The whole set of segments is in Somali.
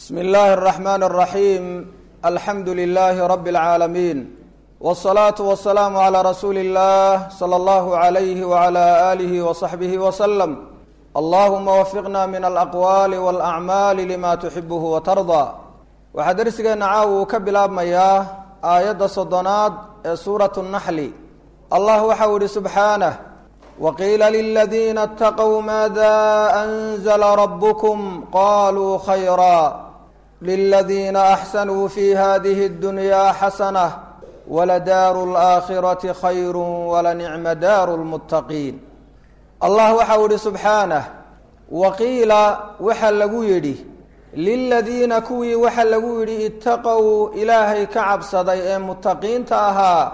bsmi اllahi الرaxman الraxim alxamdu lilahi rab اlcaalamiin wالsalaaةu wasalaamu عlى rasuuli اllah slى اllahu عalayh wعlى alih وصaxbih wslm allahuma wafiqna min alaqwaali wاlacmaali lima tuxibuhu watardaa waxaa dersigeenna caawa uu ka bilaabmayaa aayadda soddonaad ee suuratu naxli allah waxau ihi subxaanah waqiila liladiina اtaqow maada anzla rabkm qaluu khayra liladiina axsanuu fi hadihi اddunya xasanة waladaaru اlآakhirati khayr walanicma daaru اlmuttaqiin allah waxau ihi subxaanah waqiila waxa lagu yidhi liladiina kuwii waxa lagu yidhi itaqow ilaahay ka cabsaday ee muttaqiinta ahaa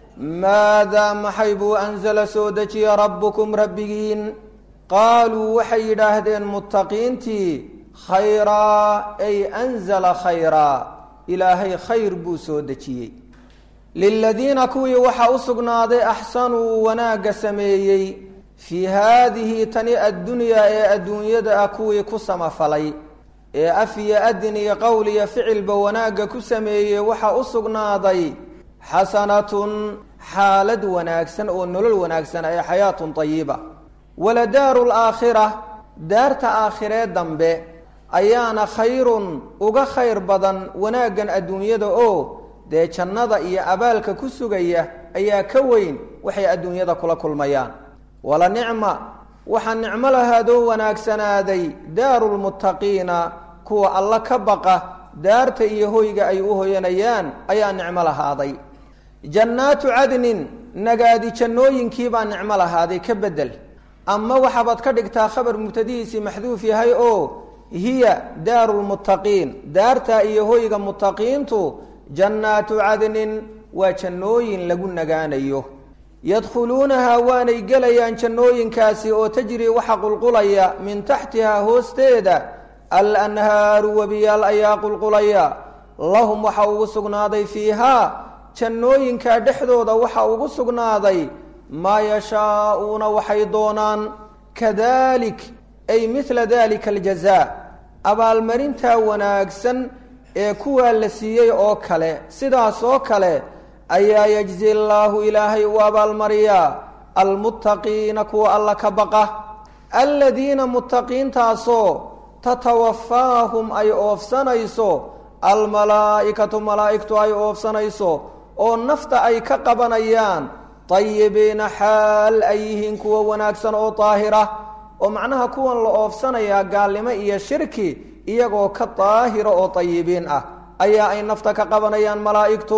maadaa maxay buu anzala soo dejiya rabbukum rabbigiin qaaluu waxay yidhaahdeen muttaqiintii khayraa ay anzala khayraa ilaahay khayr buu soo dejiyey liladiina kuwii waxaa u sugnaaday axsanuu wanaagga sameeyey fii haadihi tani addunyaa ee adduunyada ah kuwii ku samafalay ee af iyo adin iyo qowl iyo ficilba wanaagga ku sameeyey waxaa u sugnaaday xasanatun xaalad wanaagsan oo nolol wanaagsan ee xayaatun tayiba waladaaru laakhira daarta aakhiree dambe ayaana khayrun uga khayr badan wanaaggan adduunyada oo dee jannada iyo abaalka ku sugaya ayaa ka weyn waxay adduunyada kula kulmayaan wala nicma waxaa nicmo lahaadoo wanaagsanaaday daaru lmuttaqiina kuwa alla ka baqa daarta iyo hoyga ay u hoyanayaan ayaa nicmo lahaaday jannaatu cadnin nagaadi jannooyinkiibaa nicmo lahaaday ka bedel ama waxaabaad ka dhigtaa khabar mubtadihiisii maxduuf yahay oo hiya daaru lmuttaqiin daarta iyo hoyga muttaqiintu jannaatu cadnin waa jannooyin lagu nagaanayo yadkhuluunahaa waanay gelayaan jannooyinkaasi oo tajrii waxa qulqulaya min taxtihaa hoosteeda alanhaaru webiyaal ayaa qulqulaya lahum waxa ugu sugnaaday fiihaa jannooyinkaa dhexdooda waxa ugu sugnaaday maa yashaa'uuna waxay doonaan kadalik ay midla dalika aljazaa abaalmarintaa wanaagsan ee kuwaa la siiyey oo kale sidaas oo kale ayaa yajzi allaahu ilaahay u abaalmariyaa almuttaqiina kuwa alla ka baqa aladiina muttaqiintaasoo tatawafaahum ay oofsanayso almalaa'ikatu malaa'igtu ay oofsanayso oo nafta ay ka qabanayaan tayibiina xaal ay yihiin kuwa wanaagsan oo daahira oo macnaha kuwan la oofsanayaa gaalnimo iyo shirki iyagoo ka daahira oo tayibiin ah ayaa ay nafta ka qabanayaan malaa'igtu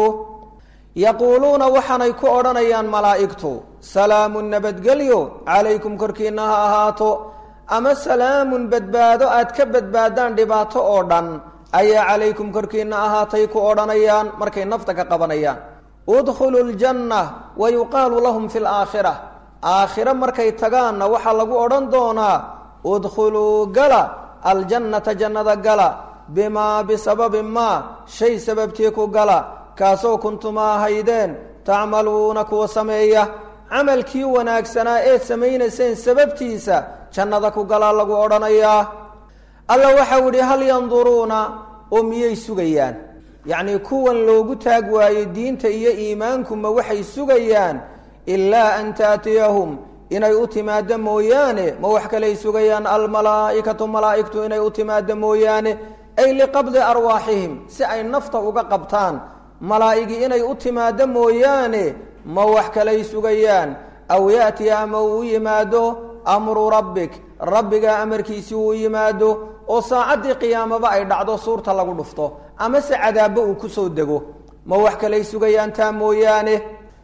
yaquuluuna waxaanay ku odhanayaan malaa'igtu salaamun nabadgelyo calaykum korkiina ha ahaato ama salaamun badbaado aad ka badbaadaan dhibaato oo dhan ayaa calaykum korkiina ahaatay ku odhanayaan markay nafta ka qabanayaan udkhulu ljanna wa yuqaalu lahum fi laakhira aakhiro markay tagaanna waxaa lagu odhan doonaa udkhuluu gala aljannata jannada gala bimaa bisababi maa shay sababtii ku gala kaasoo kuntuma ahaydeen tacmaluuna kuwa sameeya camalkii wanaagsanaa eed samaynayseen sababtiisa jannada ku galaa lagu odhanayaa alla waxau idhi hal yanduruuna oo miyay sugayaan yacnii kuwan loogu taag waayo diinta iyo iimaankuma waxay sugayaan ilaa an taatiyahum inay u timaado mooyaane ma wax kaley sugayaan almalaa'ikatu malaa'igtu inay u timaado mooyaane ay liqabdi arwaaxihim si ay nafta uga qabtaan malaa'igi inay u timaado mooyaane ma wax kalay sugayaan aw yaatiya ama uu u yimaado amru rabbik rabbigaa amarkiisii uu yimaado oo saacaddii qiyaamaba ay dhacdo suurta lagu dhufto amase cadaabbo uu kusoo dego ma wax kalay sugayaan taa mooyaane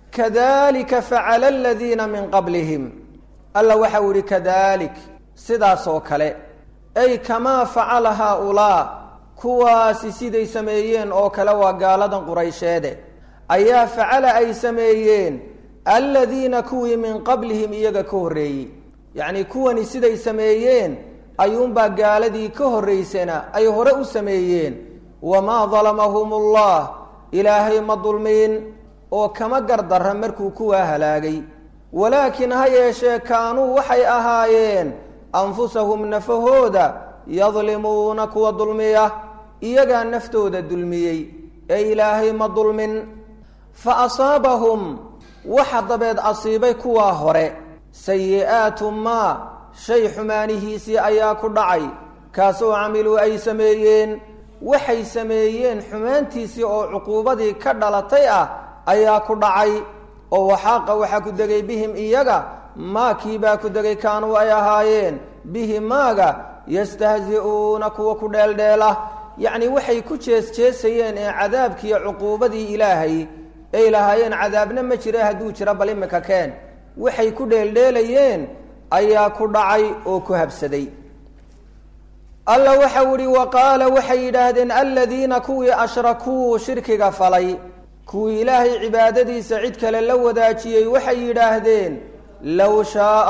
kadalika facala aladiina min qablihim alla waxau ihi kadalik sidaasoo kale ay kamaa facala haaulaa kuwaasi siday sameeyeen oo kale waa gaaladan quraysheede ayaa facala ay sameeyeen aladiina kuwii min qablihim iyaga ka horreeyey yacnii kuwani siday sameeyeen ayuunbaa gaaladii ka horraysana ay hore u sameeyeen wamaa dalamahum ullah ilaahay ma dulmiin oo kama gardarra markuu kuwaa halaagay walaakin ha yeeshee kaanuu waxay ahaayeen anfusahum nafahooda yadlimuuna kuwa dulmiya iyagaa naftooda dulmiyey ee ilaahay ma dulmin fa asaabahum waxa dabeed asiibay kuwaa hore sayi-aatu maa shay xumaanihiisii ayaa ku dhacay kaasoo camiluu ay sameeyeen waxay sameeyeen xumaantiisii oo cuquubadii ka dhalatay ah ayaa ku dhacay oo waxaaqa waxaa ku degay bihim iyaga maakiibaa ku degay kaanuu ay ahaayeen bihi maaga yastahzi-uuna kuwa ku dheeldheela yacni waxay ku jees-jeesayeen ee cadaabkiiyo cuquubadii ilaahay ay lahaayeen cadaabna ma jira hadduu jiro bal imika keen waxay ku dheeldheelayeen ayaa ku dhacay oo ku habsaday alla waxau ihi wa qaala waxay yidhaahdeen aladiina kuwii ashrakuu shirkiga falay kuwii ilaahay cibaadadiisa cid kale la wadaajiyey waxay yidhaahdeen low shaaa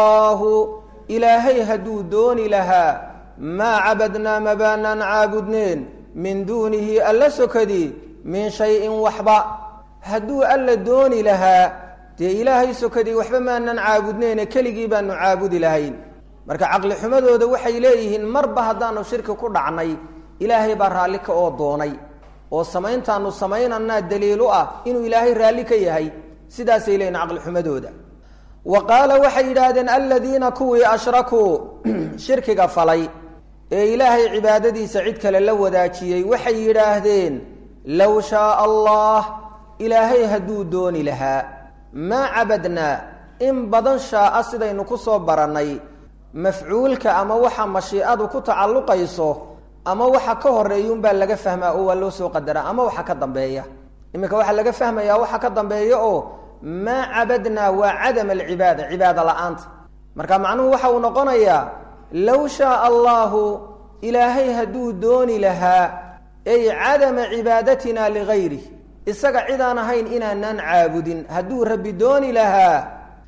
allahu ilaahay hadduu dooni lahaa maa cabadnaa mabaanaan caabudneen min duunihi alla sokadii min shayin waxba hadduu alla dooni lahaa dee ilaahay sokadii waxba maanan caabudneene keligii baanu caabudi lahayn marka caqli xumadooda waxay leeyihiin marba haddaanu shirki ku dhacnay ilaahay baa raalli ka oo doonay oo samayntaanu samaynanaa daliil u ah inuu ilaahay raalli ka yahay sidaasay leeyihin caqli xumadooda wa qaala waxay yidhaahdeen aladiina kuwii ashrakuu shirkiga falay ee ilaahay cibaadadiisa cid kale la wadaajiyey waxay yidhaahdeen low shaaa allah ilaahay hadduu dooni lahaa maa cabadnaa in badan shaaa sidaynu ku soo barannay mafcuulka ama waxa mashiicadu ku tacalluqayso ama waxa ka horeeyuunbaa laga fahmaa oo waa loo soo qadaraa ama waxa ka dambeeya iminka waxaa laga fahmayaa waxa ka dambeeya oo maa cabadnaa waa cadam alcibaada cibaada la-aanta marka macnuhu waxa uu noqonayaa low shaaa allahu ilaahay hadduu dooni lahaa ay cadama cibaadatina ligayrih isaga cidaan ahayn inaanaan caabudin hadduu rabbi dooni lahaa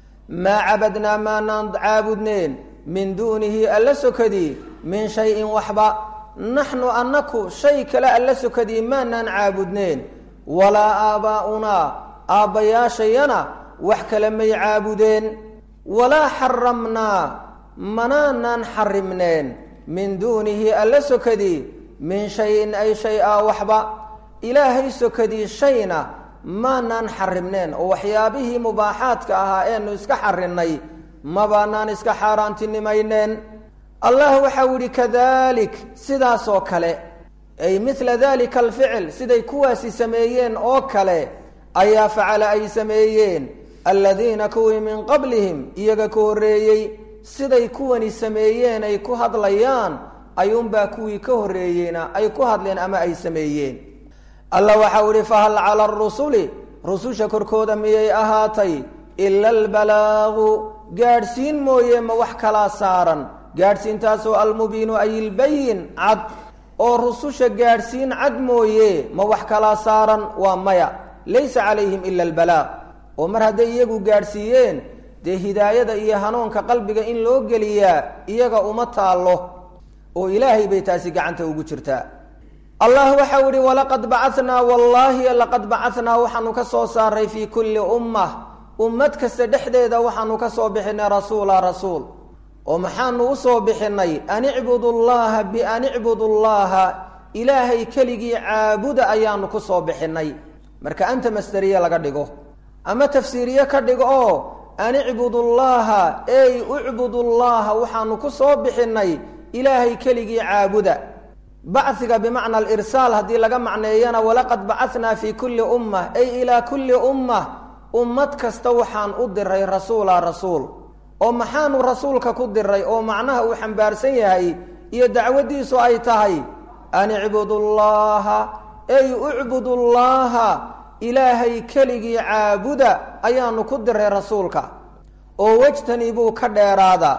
maa cabadnaa maanaan caabudneen min duunihi alla sokadii min shayin waxba naxnu annaku shay kale alla sokadii maanaan caabudneen walaa aabbaa'unaa aabbayaashayana wax kale may caabudeen walaa xaramnaa manaanaan xarimneen min duunihi alla sokadii min shayin ay shay a waxba ilaahay sokadii shayna maanaan xarimneen oo waxyaabihii mubaaxaadka ahaa eenu iska xarinnay mabaanaan iska xaaraantinimayneen allah waxau yihi kadalik sidaasoo kale ay mila dalika alficil siday kuwaasi sameeyeen oo kale ayaa facala ay sameeyeen aladiina kuwii min qablihim iyaga ka horreeyey siday kuwani sameeyeen ay ku hadlayaan ayuunbaa kuwii ka horreeyeyna ay ku hadleen ama ay sameeyeen alla waxau ihi fahal cala arusuli rususha korkooda miyay ahaatay ila albalaagu gaadhsiin mooye ma wax kalaa saaran gaadhsiintaasoo almubiinu ay ilbayin cad oo rususha gaadhsiin cad mooye ma wax kalaa saaran waa maya laysa calayhim ila albalaaq oo mar hadday iyagu gaadhsiiyeen dee hidaayada iyo hanuunka qalbiga in loo geliyaa iyaga uma taallo oo ilaahay bay taasi gacanta ugu jirtaa allah waxau ihi walaqad bacatnaa wallaahi laqad bacatnaa waxaanu ka soo saaray fii kulli ummah ummad kasta dhexdeeda waxaanu ka soo bixinay rasuula rasuul oo maxaanu usoo bixinay an icbudu llaha bian icbudu llaha ilaahay keligii caabuda ayaanu ku soo bixinay marka anta masderiye laga dhigo ama tafsiiriye ka dhigo oo an icbudu llaha ey ucbudu llaha waxaanu ku soo bixinay ilaahay keligii caabuda bachiga bimacna alirsaal haddii laga macneeyana walaqad bacatnaa fii kulli ummah ay ilaa kulli ummah ummad kasta waxaan u diray rasuula rasuul oo maxaanu rasuulka ku diray oo macnaha uu xambaarsan yahay iyo dacwaddiisu ay tahay an icbudu llaha ey ucbudu llaha ilaahay keligii caabuda ayaanu ku diray rasuulka oo wejtanibuu ka dheeraada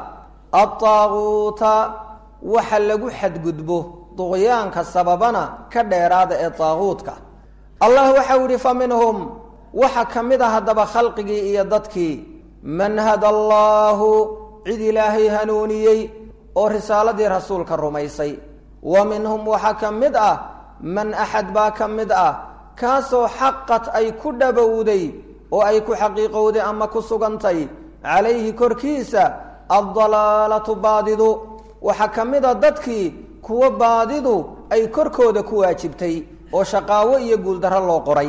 adaaguuta waxa lagu xadgudbo duqyaanka sababana ka dheeraada ee daaguudka allah waxau yihi fa minhum waxa ka mid a haddaba khalqigii iyo dadkii man hada allaahu cid ilaahay hanuuniyey oo risaaladii rasuulka rumaysay wa minhum waxaa ka mid ah man axad baa ka mid ah kaasoo xaqad ay ku dhabowday oo ay ku xaqiiqowday ama ku sugantay calayhi korkiisa addalaalatu baadidu waxaa ka mid a dadkii kuwa baadidu ay korkooda ku waajibtay oo shaqaawo iyo guuldarro loo qoray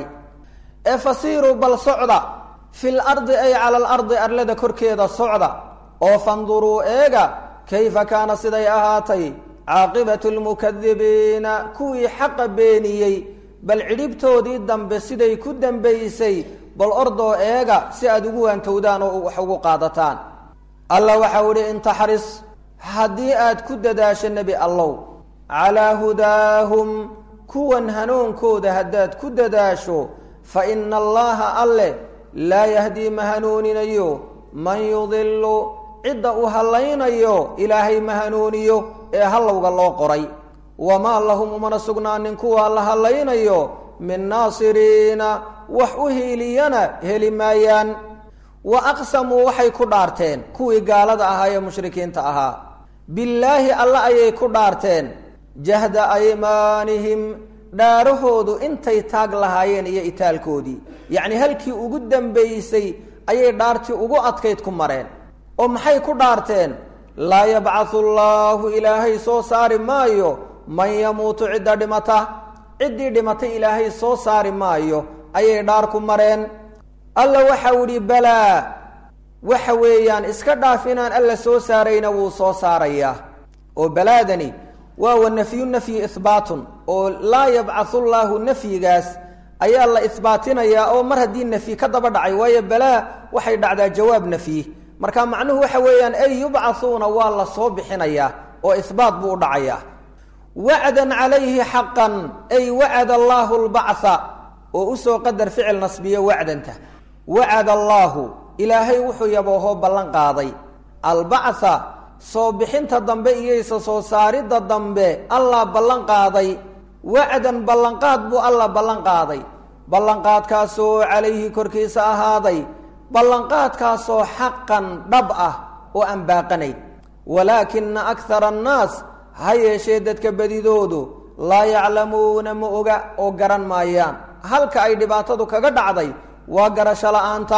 ee fasiiruu bal socda fil ardi ay cala alardi arlada korkeeda socda oo fanduruu eega kayfa kaana siday ahaatay caaqibatu lmukadibiina kuwii xaqa beeniyey bal cidhibtoodii dambe siday ku dambaysay bal ordoo eega si aada ugu waantowdaan oo wax ugu qaadataan alla waxau idhi intaxris haddii aad ku dadaasho nebi allow calaa hudaahum kuwan hanuunkooda haddaad ku dadaasho fa ina allaha alle laa yahdii ma hanuuninayo man yudilu cidda uu hallaynayo ilaahay ma hanuuniyo ee hallowga loo qoray wamaa lahum umana sugnaanin kuwaa la hallaynayo min naasiriina wax u hiiliyana heli maayaan wa aqsamuu waxay ku dhaarteen kuwii gaalada ahaa ee mushrikiinta ahaa billaahi alle ayay ku dhaarteen jahda aymaanihim dhaarahoodu intay taag lahaayeen iyo itaalkoodii yacnii halkii ugu dambaysay ayay dhaartii ugu adkayd ku mareen oo maxay ku dhaarteen laa yabcathu allaahu ilaahay soo saari maayo man yamuutu cidda dhimata ciddii dhimatay ilaahay soo saari maayo ayay dhaar ku mareen alla waxau idhi balaa waxa weeyaan iska dhaaf inaan alla soo saarayna wuu soo saarayaa oo balaadani waa wa nafyu nafyi ihbaatun oo laa yabcathu llaahu nafyigaas ayaa la ihbaatinayaa oo mar haddii nafyi ka daba dhacay waayo balaa waxay dhacdaa jawaab nafyi marka macnuhu waxa weeyaan ay yubcathuuna waa la soo bixinayaa oo ihbaat buu u dhacayaa wacdan calayhi xaqan ay wacada allaahu lbactha oo usoo qadar ficil nasbiyo wacdanta wacada allaahu ilaahay wuxuu yaboohoo ballan qaaday albactha soo bixinta dambe iyoysa soo saaridda dambe allah ballan qaaday wacdan ballanqaad buu allah ballan qaaday ballanqaadkaasoo calayhi korkiisa ahaaday ballanqaadkaasoo xaqan dhab ah oo aan baaqanayn walaakina akhara annaas ha yeeshee dadka badidoodu laa yaclamuuna ma oga oo garan maayaan halka ay dhibaatadu kaga dhacday waa garasho la-aanta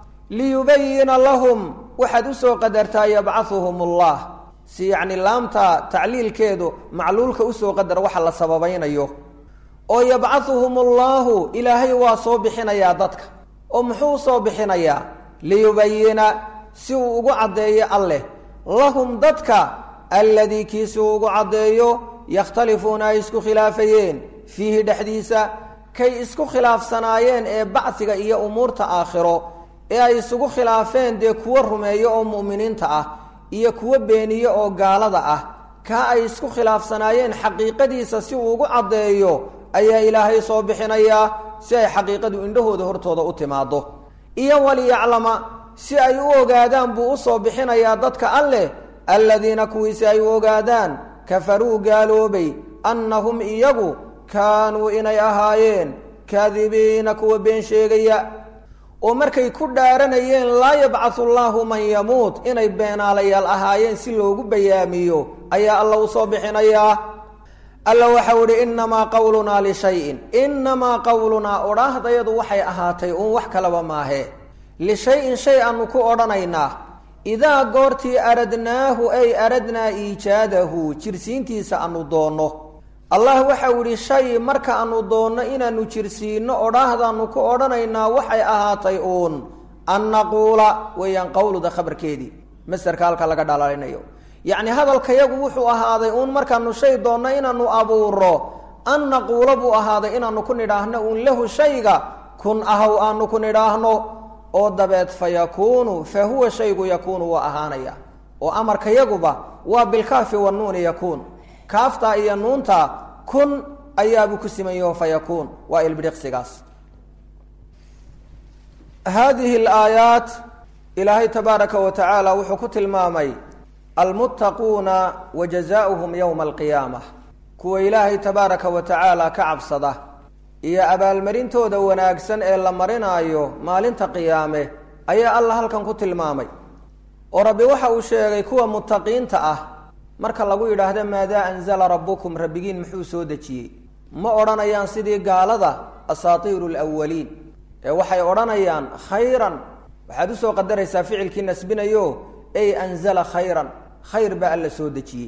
liyubayina lahum waxaad usoo qadartaa yabcahuhum allah si yacni laamta tacliilkeedu macluulka usoo qadar waxa la sababaynayo oo yabcahuhum allaahu ilaahay waa soo bixinayaa dadka oo muxuu usoo bixinayaa liyubayina si uu ugu caddeeyo alleh lahum dadka alladii kiisi uu ugu caddeeyo yakhtalifuuna ay isku khilaafayeen fiihi dhexdiisa kay isku khilaafsanaayeen ee bacsiga iyo umuurta aakhiro ee ay isugu khilaafeen dee kuwo rumeeyo oo mu'miniinta ah iyo kuwo beeniye oo gaalada ah kaa ay isku khilaafsanaayeen xaqiiqadiisa si uu ugu caddeeyo ayaa ilaahay soo bixinayaa si ay xaqiiqadu indhahooda hortooda u timaado iyo waliyaclama si ay u ogaadaan buu usoo bixinayaa dadka alleh alladiina kuwiisi ay u ogaadaan kafaruu gaaloobay annahum iyagu kaanuu inay ahaayeen kaadibiina kuwa been sheegaya oo markay ku dhaaranayeen laa yabcathu llaahu man yamuut inay beenaalayaal ahaayeen si loogu bayaamiyo ayaa alla usoo bixinayaa alla waxau idhi innamaa qawlunaa lishayin innamaa qawlunaa odhaahdayadu waxay ahaatay uun wax kalaba maahe lishay-in shay aanu ku odhanaynaa idaa goortii aradnaahu ay aradnaa iijaadahu jirsiintiisa aanu doonno allah waxau idhi shay marka aanu doonno inaanu jirsiinno odhaahdaanu ku odhanaynaa waxay ahaatay uun an naquula weeyaan qawluda khabarkeedii masderka halka laga dhalaalinayo yacni hadalkayagu wuxuu ahaaday uun markaanu shay doonno inaanu abuuro an naquula buu ahaaday inaanu ku nidhaahno uun lahu shayga kun ahaw aanu ku nidhaahno oo dabeed fa yakuunu fa huwa shaygu yakuunu waa ahaanaya oo amarkayaguba waa bilkaafi wanuuni yakuun kaaftaa iyo nuuntaa kun ayaabuu ku siman yaho fa yakuun waa ilbidhiqsigaas haadihi alaayaat ilaahay tabaaraka wa tacaala wuxuu ku tilmaamay almuttaquuna wa jazaauhum yowma alqiyaama kuwa ilaahay tabaaraka wa tacaala ka cabsada iyo abaalmarintooda wanaagsan ee la marinaayo maalinta qiyaame ayaa alla halkan ku tilmaamay oo rabbi waxa uu sheegay kuwa muttaqiinta ah marka lagu yidhaahdo maadaa anzala rabbukum rabbigiin muxuu soo dejiyey ma odhanayaan sidii gaalada asaatiiru lwaliin ee waxay odhanayaan khayran waxaad usoo qadaraysaa ficilkii nasbinayo ey anzala khayran khayr baa alla soo dejiyey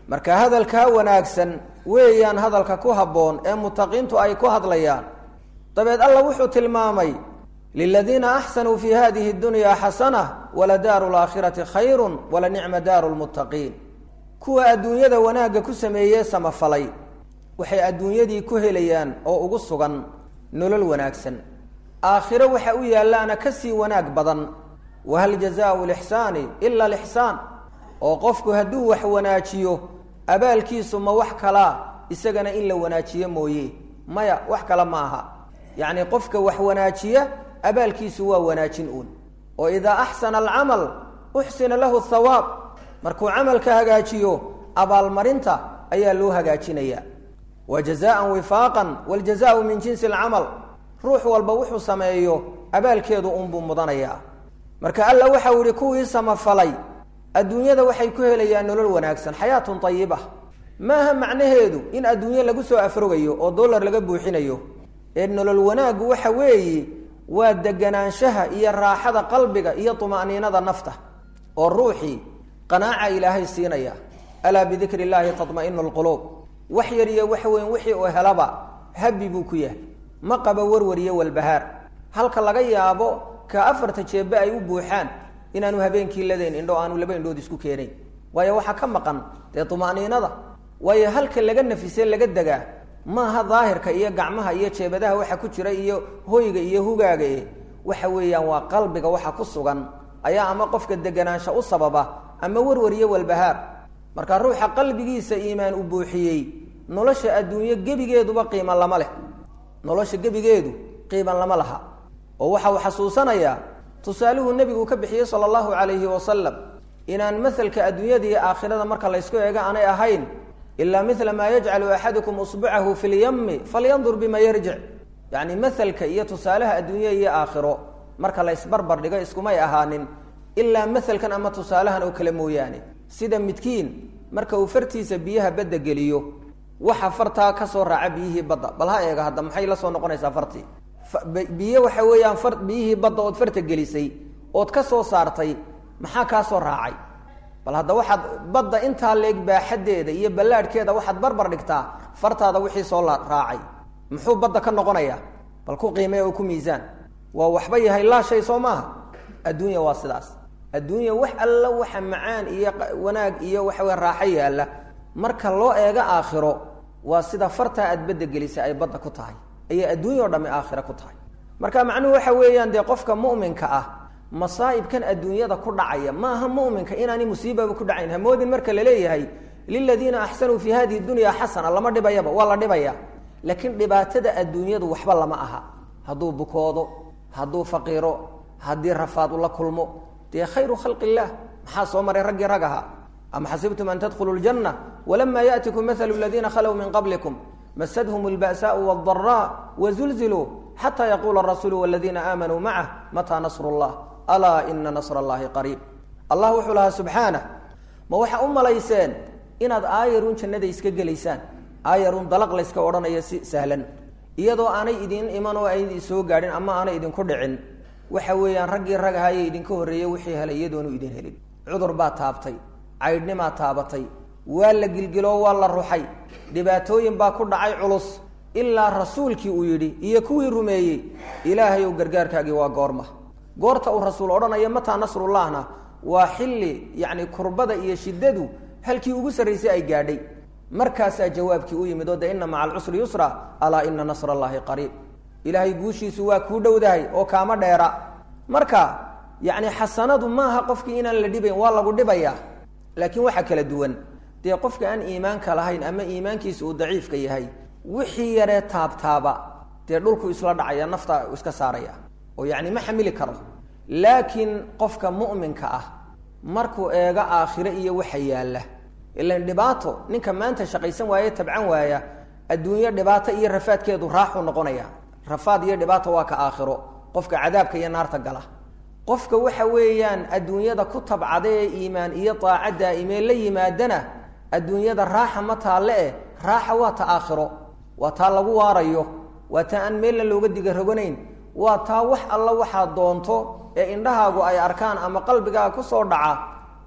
marka hadalkaa wanaagsan weeyaan hadalka ku habboon ee mutaqiintu ay ku hadlayaan dabeed alla wuxuu tilmaamay liladiina axsanuu fi hadihi dunya xasana waladaaru laakhirati khayrun walanicma daaru lmuttaqiin kuwa adduunyada wanaagga ku sameeyee samafalay waxay adduunyadii ku helayaan oo ugu sugan nolol wanaagsan aakhiro waxa u yaallaana ka sii wanaag badan wahal jazaau lixsaani ila lixsaan oo qofku hadduu wax wanaajiyo abaalkiisu ma wax kalaa isagana in la wanaajiyo mooye maya wax kale ma aha yacni qofka wax wanaajiya abaalkiisu waa wanaajin uun oo idaa axsana alcamal uxsina lahu thawaab markuu camalka hagaajiyo abaalmarinta ayaa loo hagaajinaya wa jazaan wifaaqan waljazaau min jinsi alcamal ruux walba wuxuu sameeyo abaalkeedu unbuu mudanayaa marka alla waxau ihi kuwii samafalay adduunyada waxay ku helayaan nolol wanaagsan xayaatun ayiba maaha macnaheedu in adduunye lagu soo afrogayo oo dollar laga buuxinayo ee nolol wanaaggu waxa weeye waa deganaanshaha iyo raaxada qalbiga iyo tuma'niinada nafta oo ruuxii qanaaca ilaahay siinaya alaa bidikri illaahi tatma'inu lquluub wax yar iyo wax weyn wixii uu helaba habi buu ku yahay ma qaba warwar iyo walbahaar halka laga yaabo ka afarta jeebbe ay u buuxaan inaanu habeenkii ladayn indho aanu laba indhood isku keenayn waayo waxaa ka maqan dee tuma'niinada waayo halka laga nafise laga degaa maaha daahirka iyo gacmaha iyo jeebadaha waxa ku jira iyo hoyga iyo hugaaga e waxa weeyaan waa qalbiga waxa ku sugan ayaa ama qofka deganaansha u sababa ama warwar iyo walbahaar marka ruuxa qalbigiisa iimaan u buuxiyey nolosha adduunyo gebigeeduba qiiman lama leh nolosha gebigeedu qiiman lama laha oo waxa uu xasuusanayaa tusaaluhu nebigu ka bixiyey sala allahu calayhi wasalam inaan maselka adduunyada iyo aakhirada marka laysku eego aanay ahayn ilaa mila maa yajcalu axadukum usbucahu fi lyami falyandur bima yarjic yacni maselka iyo tusaalaha adduunya iyo aakhiro marka la ysbarbar dhigo iskumay ahaanin ilaa maselkan ama tusaalahan oo kale mooyaane sida midkiin marka uu fartiisa biyaha badda geliyo waxa fartaa ka soo raaca biyihii badda bal ha eega hadda maxay la soo noqonaysaa fartii biyo waxa weeyaan far biyihii badda ood farta gelisay ood ka soo saartay maxaa kaa soo raacay bal hadda waxaad badda intaa leeg baaxaddeeda iyo ballaadhkeeda waxaad barbar dhigtaa fartaada wixii soo raacay muxuu badda ka noqonayaa bal ku qiimee oo ku miisaan waa waxba yahay laa shay soo maaha adduunya waa sidaas adduunya wax alla waxa macaan iyo wanaag iyo waxawe raaxo yaalla marka loo eego aakhiro waa sida fartaa aad badda gelisay ay badda ku tahay ayay adduunya o dhamme aakhiro ku tahay marka macnuhu waxa weeyaan dee qofka mu'minka ah masaa'ibkan adduunyada ku dhacaya maaha mu'minka inaani musiibaba ku dhacayn hamoodin marka la leeyahay liladiina axsanuu fii hadihi dunya xasana lama dhibayaba waa la dhibaya laakiin dhibaatada adduunyadu waxba lama aha hadduu bukoodo hadduu faqiiro haddii rafaad ula kulmo dee khayru khalqi illaah maxaa soo maray raggii rag ahaa am xasibtum an tadkhuluu ljanna walama yaأtikum mahalu ladiina khalow min qablikum masadhm اlba'saءu wاlضaraa wazulziluu xata yaquula arasuulu wاladiina aamanuu macah mataa nasr اllah alaa ina nasr اllahi qariib allah wuxuu lahaa subxaanah ma waxa u malayseen inaad aayarun jannada iska gelaysaan aayarun dalaq layska odhanayo si sahlan iyadoo aanay idin iman oo ay soo gaadhin ama aanay idinku dhicin waxa weeyaan raggii rag ahaaye idinka horreeyey wixii helay iyadoonu idin helin cudur baa taabtay caydhnimaa taabatay waa la gilgiloo waa la ruxay dhibaatooyin baa ku dhacay culus ilaa rasuulkii uu yidhi iyo kuwii rumeeyey ilaahay ow gargaarkaagii waa goorma goorta uu rasuul odhanaya mataa nasrullahna waa xilli yacni kurbada iyo shiddadu halkii ugu sarraysay ay gaadhay markaasaa jawaabkii u yimid oo de ina maca alcusri yusra alaa ina nasra allaahi qariib ilaahay guushiisu waa kuu dhowdahay oo kaama dheera marka yacni xasanadu maaha qofkii inaan la dhibayn waa lagu dhibayaa laakiin waxaa kala duwan dee qofka aan iimaanka lahayn ama iimaankiisa uu daciifka yahay wixii yaree taabtaaba dee dhulku isla dhacaya nafta iska saaraya oo yacni ma xamili karo laakiin qofka mu'minka ah markuu eego aakhire iyo waxa yaalla ilan dhibaato ninka maanta shaqaysan waaye tabcan waaya adduunyo dhibaato iyo rafaadkeedu raaxuu noqonaya rafaad iyo dhibaato waa ka aakhiro qofka cadaabka iyo naarta gala qofka waxa weeyaan adduunyada ku tabcada ee iimaan iyo daaca daa'imee la yimaadana adduunyada raaxa ma taalle eh raaxa waa ta aakhiro waa taa lagu waarayo waa taa aan meelna looga diga roganayn waa taa wax alla waxaad doonto ee indhahaagu ay arkaan ama qalbigaaga ku soo dhaca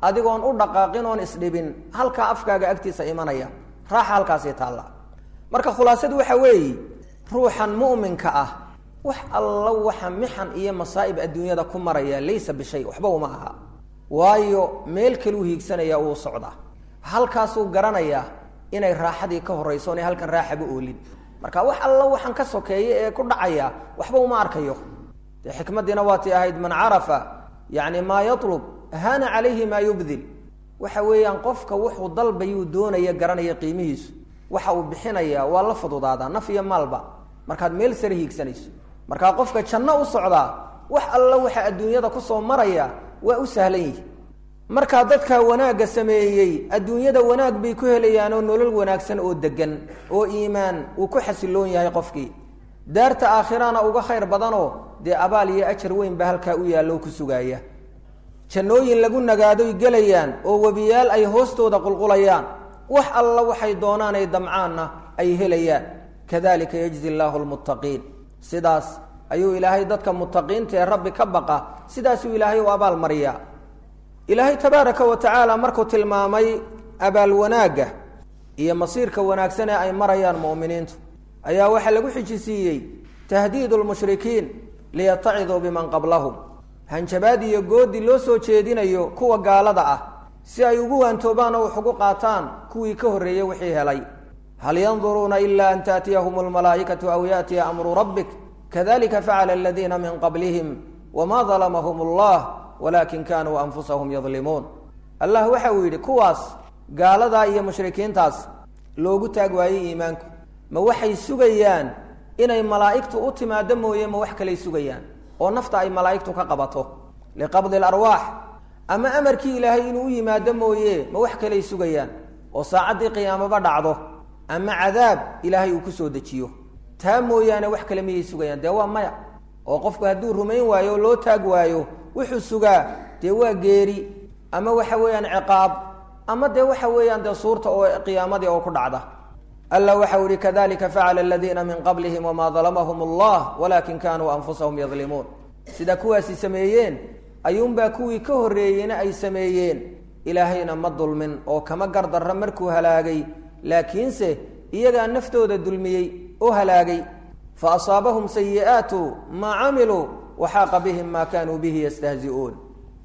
adigoon u dhaqaaqin oon isdhibin halkaa afkaaga agtiisa imanaya raaxa halkaasii taalla marka khulaasadu waxa weeye ruuxan mu'minka ah wax alla waxa mixan iyo masaa'ib adduunyada ku maraya laysa bishay waxba uma aha waayo meel kaluu hiigsanaya uu socdaa halkaasuu garanayaa inay raaxadii ka horrayso onay halkan raaxaba oolin marka wax alla waxaan ka sokeeya ee ku dhacaya waxba uma arkayo dee xikmaddiina waatii ahayd man carafa yacni maa yatlub haana calayhi maa yubdil waxa weeyaan qofka wuxuu dalbayuu doonaya garanaya qiimihiisu waxa uu bixinaya waa la fududaadaa naf iyo maalba markaad meel sare hiigsanayso markaa qofka janno u socdaa wax alla waxa adduunyada kusoo maraya waa u sahlan yihi markaa dadka wanaagga sameeyey adduunyada wanaag bay ku helayaan oo nolol wanaagsan oo degan oo iimaan uu ku xasiloon yahay qofkii daarta aakhirana uga khayr badanoo dee abaal iyo ajar weyn ba halkaa u yaallo ku sugaaya jannooyin lagu nagaadoy gelayaan oo webiyaal ay hoostooda qulqulayaan wax alla waxay doonaan ay damcaanna ay helayaan kadalika yajzi llaahu lmuttaqiin sidaas ayuu ilaahay dadka muttaqiinta ee rabbi ka baqa sidaasuu ilaahay u abaal mariyaa ilaahay tabaaraka wa tacaala markuu tilmaamay abaal wanaagga iyo masiirka wanaagsan ee ay marayaan mu'miniintu ayaa waxaa lagu xijisiiyey tahdiidu lmushrikiin liyataciduu biman qablahum hanjabaad iyo goodi loo soo jeedinayo kuwa gaalada ah si ay ugu waantoobaan oo wax ugu qaataan kuwii ka horreeyey wixii helay hal yanduruuna ila an taatiyahum almalaa'ikatu aw yaatiya amru rabbik kadalika facala aladiina min qablihim wma dalamahum allah walakin kanuu anfusahum yadlimuun allah waxa uu yidhi kuwaas gaaladaa iyo mushrikiintaas loogu taag waayey iimaanku ma waxay sugayaan inay malaa'igtu u timaado mooye ma wax kalay sugayaan oo nafta ay malaa'igtu ka qabato liqabdi larwaax ama amarkii ilaahay inuu u yimaado mooye ma wax kalay sugayaan oo saacaddii qiyaamaba dhacdo ama cadaab ilaahay uu kusoo dejiyo taa mooyaane wax kale miyay sugayaan dee waa maya oo qofku hadduu rumayn waayo oo loo taag waayo wuxuu sugaa dee waa geeri ama waxa weeyaan ciqaab ama dee waxa weeyaan dee suurta oo qiyaamadii oo ku dhacda alla waxau ihi kadalika facala aladiina min qablihim wamaa dalamahum allah walakin kanuu anfusahum yadlimuun sida kuwaasi sameeyeen ayuunbaa kuwii ka horreeyeyna ay sameeyeen ilaahayna ma dulmin oo kama gardarra markuu halaagay laakiinse iyagaa naftooda dulmiyey oo halaagay fa asaabahum sayi'aatu maa camiluu waxaaqa bihim maa kanuu bihi yastahzi'uun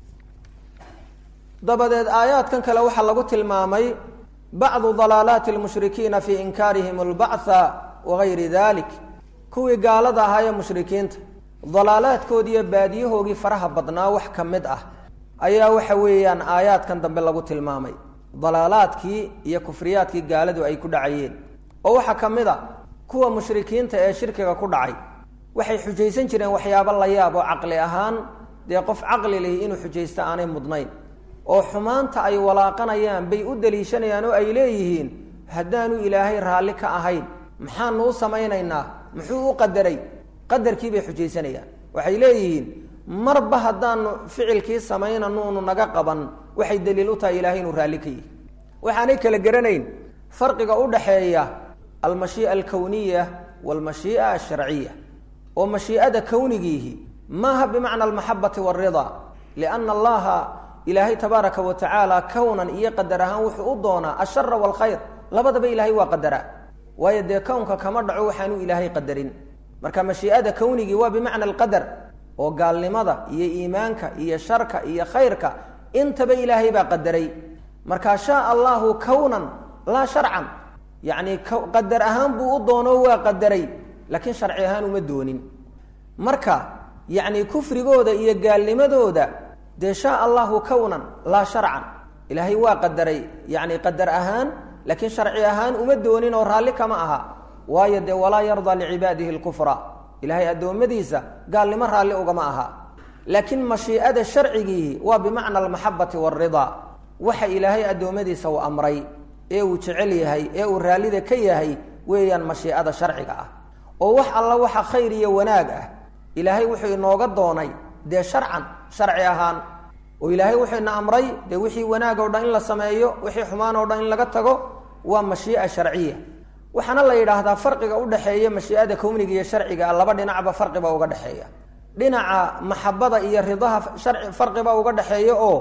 dabadeed aayaadkan kale waxaa lagu tilmaamay bacdu dalaalaati lmushrikiina fii inkaarihim albactha wagayri dalik kuwii gaalada ahaa ee mushrikiinta dalaalaadkoodii iyo baadiyahoogii faraha badnaa wax ka mid ah ayaa waxa weeyaan aayaadkan dambe lagu tilmaamay dalaalaadkii iyo kufriyaadkii gaaladu ay ku dhacayeen oo waxaa ka mid a kuwa mushrikiinta ee shirkiga ku dhacay waxay xujaysan jireen waxyaabo la yaab oo caqli ahaan dee qof caqli lihi inuu xujaysto aanay mudnayn oo xumaanta ay walaaqanayaan bay u daliishanayaan oo ay leeyihiin haddaanu ilaahay raalli ka ahayn maxaanu u samaynaynaa muxuu u qadaray qadarkii bay xujaysanayaan waxay leeyihiin marba haddaanu ficilkii samaynanuunu naga qaban waxay daliil u tahay ilaahay inuu raalli ka yihi waxaanay kala garanayn farqiga u dhaxeeya almashii'a alkowniya waalmashii'a alsharciya oo mashii'ada kownigiihi maaha bimacna almaxabati waalridaa lianna allaha ilaahay tabaaraka wa tacaala kownan iyo qadar ahaan wuxuu u doonaa ashara waalkhayr labadaba ilaahay waa qadaraa waayo dee kownka kama dhaco waxaanu ilaahay qadarin marka mashii'ada kownigii waa bimacna alqadar oo gaalnimada iyo iimaanka iyo sharka iyo khayrka intaba ilaahay baa qadaray marka shaa allahu kownan laa sharcan yacni qadar ahaan buu u doono waa qadaray laakiin sharci ahaan uma doonin marka yacni kufrigooda iyo gaalnimadooda dee shaa allahu kownan laa sharcan ilaahay waa qadaray yacni qadar ahaan laakiin sharci ahaan uma doonin oo raalli kama aha waayo dee walaa yardaa licibaadihi lkufra ilaahay addoommadiisa gaalnimo raalli ugama aha laakiin mashii'ada sharcigiihi waa bimacna almaxabati waalridaa waxa ilaahay addoommadiisa uu amray ee uu jecel yahay ee uu raallida ka yahay weeyaan mashii'ada sharciga ah oo wax alla waxa khayr iyo wanaag ah ilaahay wuxuu inooga doonay dee sharcan sharci ahaan oo ilaahay wuxuu ina amray dee wixii wanaag oo dhan in la sameeyo wixii xumaan oo dhan in laga tago waa mashii'a sharciya waxaana la yidhaahdaa farqiga udhexeeya mashii'ada kowniga iyo sharciga laba dhinacba farqiba uga dhexeeya dhinaca maxabada iyo ridaha sharci farqiba uga dhexeeya oo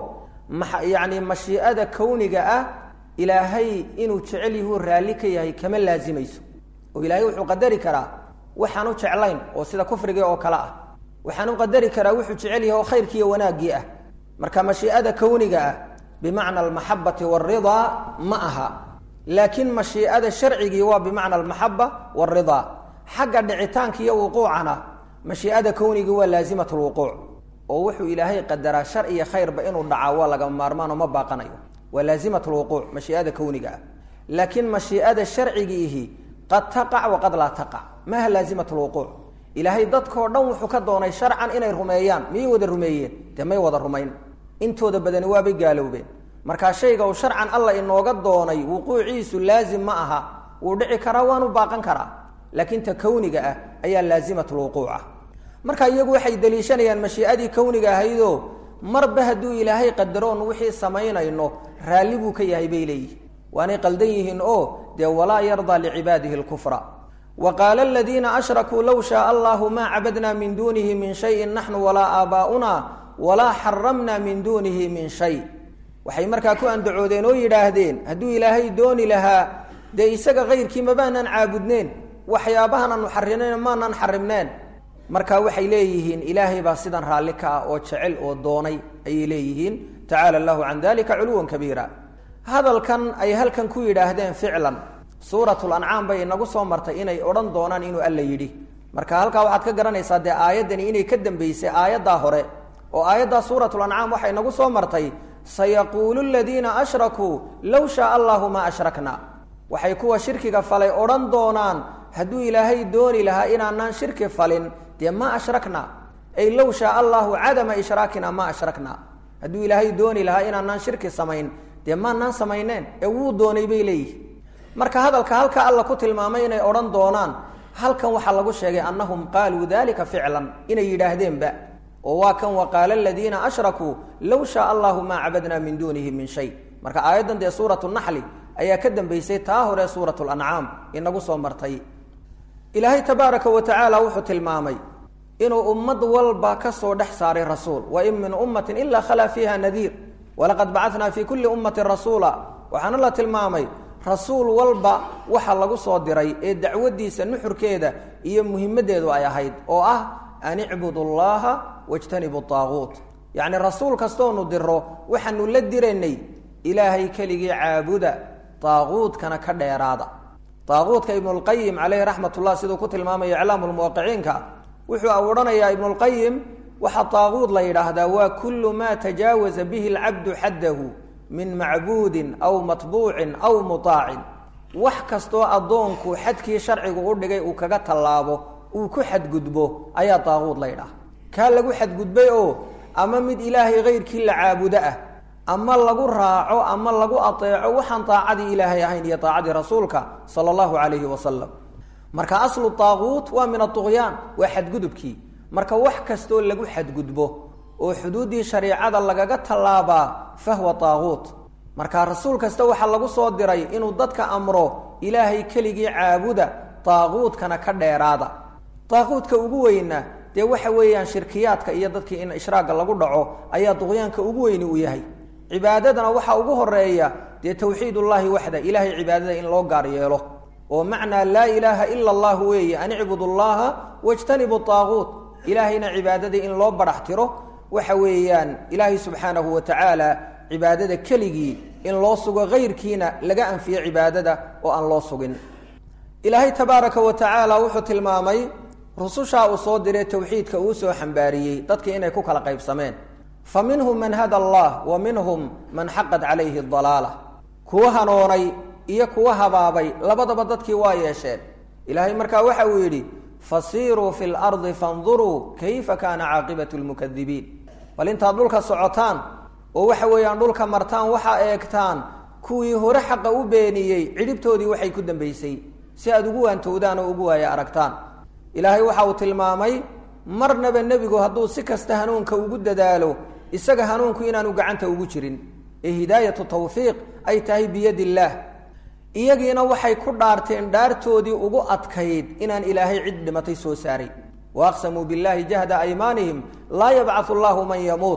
yacni mashii'ada kowniga ah ilaahay inuu jecel yahuu raalli ka yahay kama laazimayso oo ilaahay wuxuu qadari karaa waxaanu jeclayn oo sida kufrigii oo kale ah waxaanu qadari karaa wuxuu jecel yahay oo khayrkiiyo wanaaggii ah marka mashii'ada kowniga ah bimacna almaxabati waalridaa ma aha laakiin mashii'ada sharcigii waa bimacna almaxaba waalridaa xagga dhicitaanka iyo wuquucana mashii'ada kownigii waa laazimat lwuquuc oo wuxuu ilaahay qadaraa shar iyo khayrba inuu dhacaa waa lagama maarmaan oo ma baaqanayo waa laazimat lwuquuc mashii'ada kowniga ah laakiin mashii'ada sharcigiihi qad taqac waqad laa taqac maaha laazimat lwuquuc ilaahay dadkao dhan wuxuu ka doonay sharcan inay rumeeyaan miyay wada rumeeyeen dee may wada rumayn intooda badani waabay gaaloobeen markaa shayga uu sharcan alla inooga doonay wuquuciisu laazim ma aha wuu dhici karaa waanu baaqan karaa laakiin ta kowniga ah ayaa laazimat lwuquuc ah marka iyagu waxay daliishanayaan mashii'adii kowniga ahaydoo marba hadduu ilaahay qadaroon wixii samaynayno raalli buu ka yahay bay leeyihin waanay qaldan yihiin oo dee walaa yardaa licibaadihi lkufra wa qaala aladiina ashrakuu low shaaa allahu maa cabadna min duunihi min shayin naxnu walaa aabaa'una walaa xaramna min duunihi min shay waxay markaa ku andacoodeen oo yidhaahdeen hadduu ilaahay dooni lahaa dee isaga kayrkii mabaanaan caabudneen waxyaabahan aanu xarinayna maanaan xarimneen marka waxay leeyihiin ilaahay baa sidan raalli ka ah oo jecel oo doonay ayay leeyihiin tacaala allahu can dalika culuwan kabiira hadalkan ay halkan ku yidhaahdeen ficlan suuratul ancaam bay inagu soo martay inay odhan doonaan inuu alla yidhi marka halkaa waxaad ka garanaysaa dee aayaddani inay ka dambeysay aayaddaa hore oo aayaddaa suuratul ancaam waxay inagu soo martay sayaquulu ladiina ashrakuu low shaaa allahu maa ashrakna waxay kuwa shirkiga falay odhan doonaan hadduu ilaahay dooni lahaa inaanaan shirki falin dee ma ashrakna ay low shaaa allahu cadama ishraakina ma ashrakna hadduu ilaahay dooni lahaa inaanaan shirki samayn dee maanaan samayneen ee wuu doonay bay leeyihin marka hadalka halka alla ku tilmaamay inay odhan doonaan halkan waxaa lagu sheegay annahum qaaluu dalika ficlan inay yidhaahdeenba oo waa kan waqaala aladiina ashrakuu low shaaa allahu maa cabadna min duunihi min shay marka aayaddan dee suuratu naxli ayaa ka dambeysay taa hore suurat lancaam inagu soo martay ilaahay tabaaraka wa tacaala wuxuu tilmaamay inuu ummad walba ka soo dhex saaray rasuul wain min ummatin ilaa khalaa fiiha nadiir walaqad bacatnaa fii kulli ummatin rasuula waxaana la tilmaamay rasuul walba waxa lagu soo diray ee dacwadiisa nuxurkeeda iyo muhimadeedu ay ahayd oo ah an icbudu llaha wajtanibu aaguut yacni rasuul kastoonu diro waxaanu la diraynay ilaahay keligii caabuda aaguudkana ka dheeraada aaguudka ibnulqayim caleyhi raxmat ullah siduu ku tilmaamayo iclaamu lmuwaqiciinka wuxuu odhanayaa ibnulqayim waxaa taaguud la yidhaahdaa waa kullu maa tajaawaza bihi alcabdu xaddahu min macbuudin aw matbuucin aw mutaacin wax kastoo addoonku xadkii sharcigu u dhigay uu kaga tallaabo uu ku xadgudbo ayaa taaguud la yidhaha kaa lagu xadgudbay oo ama mid ilaahay kayrkii la caabudo ah ama lagu raaco ama lagu ateeco waxaan taacadii ilaahay ahayn iyo taacadii rasuulka sala allahu calayhi wasalam marka aslu taaguut waa min aduqyaan waa xadgudubkii marka wax kastoo lagu xadgudbo oo xuduuddii shariicada lagaga tallaabaa fahwa taaguut marka rasuul kasta waxaa lagu soo diray inuu dadka amro ilaahay keligii caabuda taaguutkana ka dheeraada taaguutka ugu weyna dee waxa weeyaan shirkiyaadka iyo dadkii in ishraaga lagu dhaco ayaa duqyaanka ugu weyni uu yahay cibaadadana waxaa ugu horeeya dee tawxiid ullahi waxda ilaahay cibaadada in loo gaar yeelo oo macnaa laa ilaaha ila allah weeye an icbudu llaha wajtanibu taaguut ilaahayna cibaadadii in loo barax tiro waxa weeyaan ilaahay subxaanahu wa tacaala cibaadada keligii in loo sugo kayrkiina laga anfiyo cibaadada oo aan loo sugin ilaahay tabaaraka wa tacaala wuxuu tilmaamay rusushaa uu soo diray towxiidka uu soo xambaariyey dadkii inay ku kala qaybsameen fa minhum man hada allah wa minhum man xaqat calayhi dalaala kuwa hanoonay iyo kuwa habaabay labadaba dadkii waa yeesheen ilaahay markaa waxa uu yidhi fasiiruu fi lardi fanduruu kayfa kaana caaqibatu lmukadibiin bal intaad dhulka socotaan oo waxa weeyaan dhulka martaan waxaa eegtaan kuwii hore xaqa u beeniyey cidhibtoodii waxay ku dambaysay si aad ugu waantowdaan oo ugu waaya aragtaan ilaahay waxa uu tilmaamay marnaba nebigu hadduu si kasta hanuunka ugu dadaalo isaga hanuunku inaanu gacanta ugu jirin ee hidaayatu tawfiiq ay tahay biyadi illaah iyagiina waxay ku dhaarteen dhaartoodii ugu adkayd inaan ilaahay cid dhimatay soo saaray wa aqsamuu billahi jahda aymaanihim laa yabcathu allahu man yamuut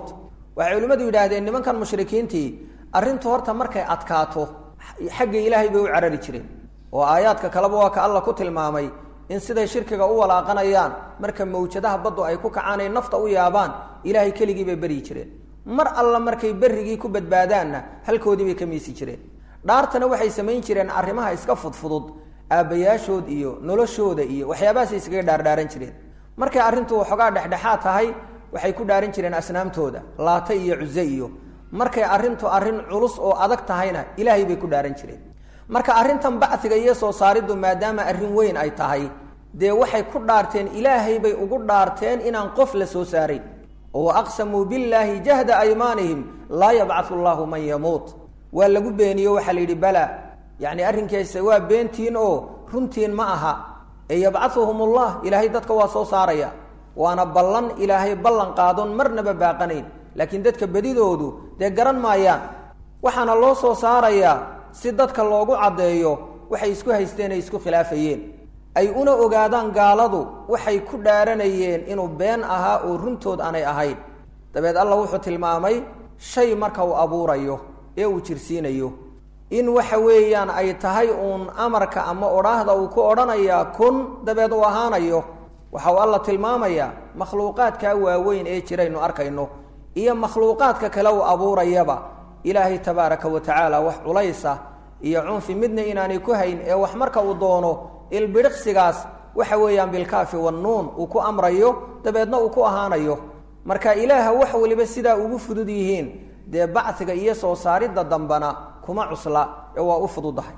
waxay culimmadu yidhaahdeen nimankan mushrikiintii arrintu horta markay adkaato xagga ilaahay bay u carari jireen oo aayaadka kaleba waa ka alla ku tilmaamay in siday shirkiga u walaaqanayaan marka mawjadaha baddu ay ku kacaan ay nafta u yaabaan ilaahay keligii bay beryi jireen mar alla markay berrigii ku badbaadaanna halkoodii bay ka miisi jireen dhaartana waxay samayn jireen arrimaha iska fudfudud aabbayaashood iyo noloshooda iyo waxyaabahaasay iskaga dhaardhaaran jireen markay arrintu waxoogaa dhexdhexaad tahay waxay ku dhaaran jireen asnaamtooda laata iyo cuse iyo markay arrintu arrin culus oo adag tahayna ilaahay bay ku dhaaran jireen marka arrintan bacdiga iyo soo saariddu maadaama arrin weyn ay tahay dee waxay ku dhaarteen ilaahay bay ugu dhaarteen inaan qof la soo saarayn oo aqsamuu billaahi jahda aymaanihim laa yabcathu llaahu man yamuut waa lagu beeniyo waxaa la yidhi bala yacni arrinkeesa waa beentiin oo runtiin ma aha ee yabcathuhum ullah ilaahay dadka waa soo saaraya waana ballan ilaahay ballan qaadon marnaba baaqanayn laakiin dadka bedidoodu dee garan maayaan waxaana loo soo saarayaa si dadka loogu caddeeyo waxay isku haysteen ay isku khilaafayeen ay una ogaadaan gaaladu waxay ku dhaaranayeen inuu been ahaa oo runtood aanay ahayn dabeed alla wuxuu tilmaamay shay marka uu abuurayo ee uu jirsiinayo in waxa weeyaan ay tahay uun amarka ama odhaahda uu ku odhanayaa kun dabeed uu ahaanayo waxa uu alla tilmaamayaa makhluuqaadkaa waaweyn ee jiraynu arkayno iyo makhluuqaadka kale uu abuurayaba ilaahay tabaaraka wa tacaala wax culaysa iyo cunfi midna inaanay ku hayn ee wax marka uu doono ilbidhiqsigaas waxa weeyaan bilkaafi wannuun uu ku amrayo dabeedna uu ku ahaanayo marka ilaaha wax waliba sidaa ugu fudud yihiin dee bacdiga iyo soo saaridda dambana kuma cusla ee waa u fududahay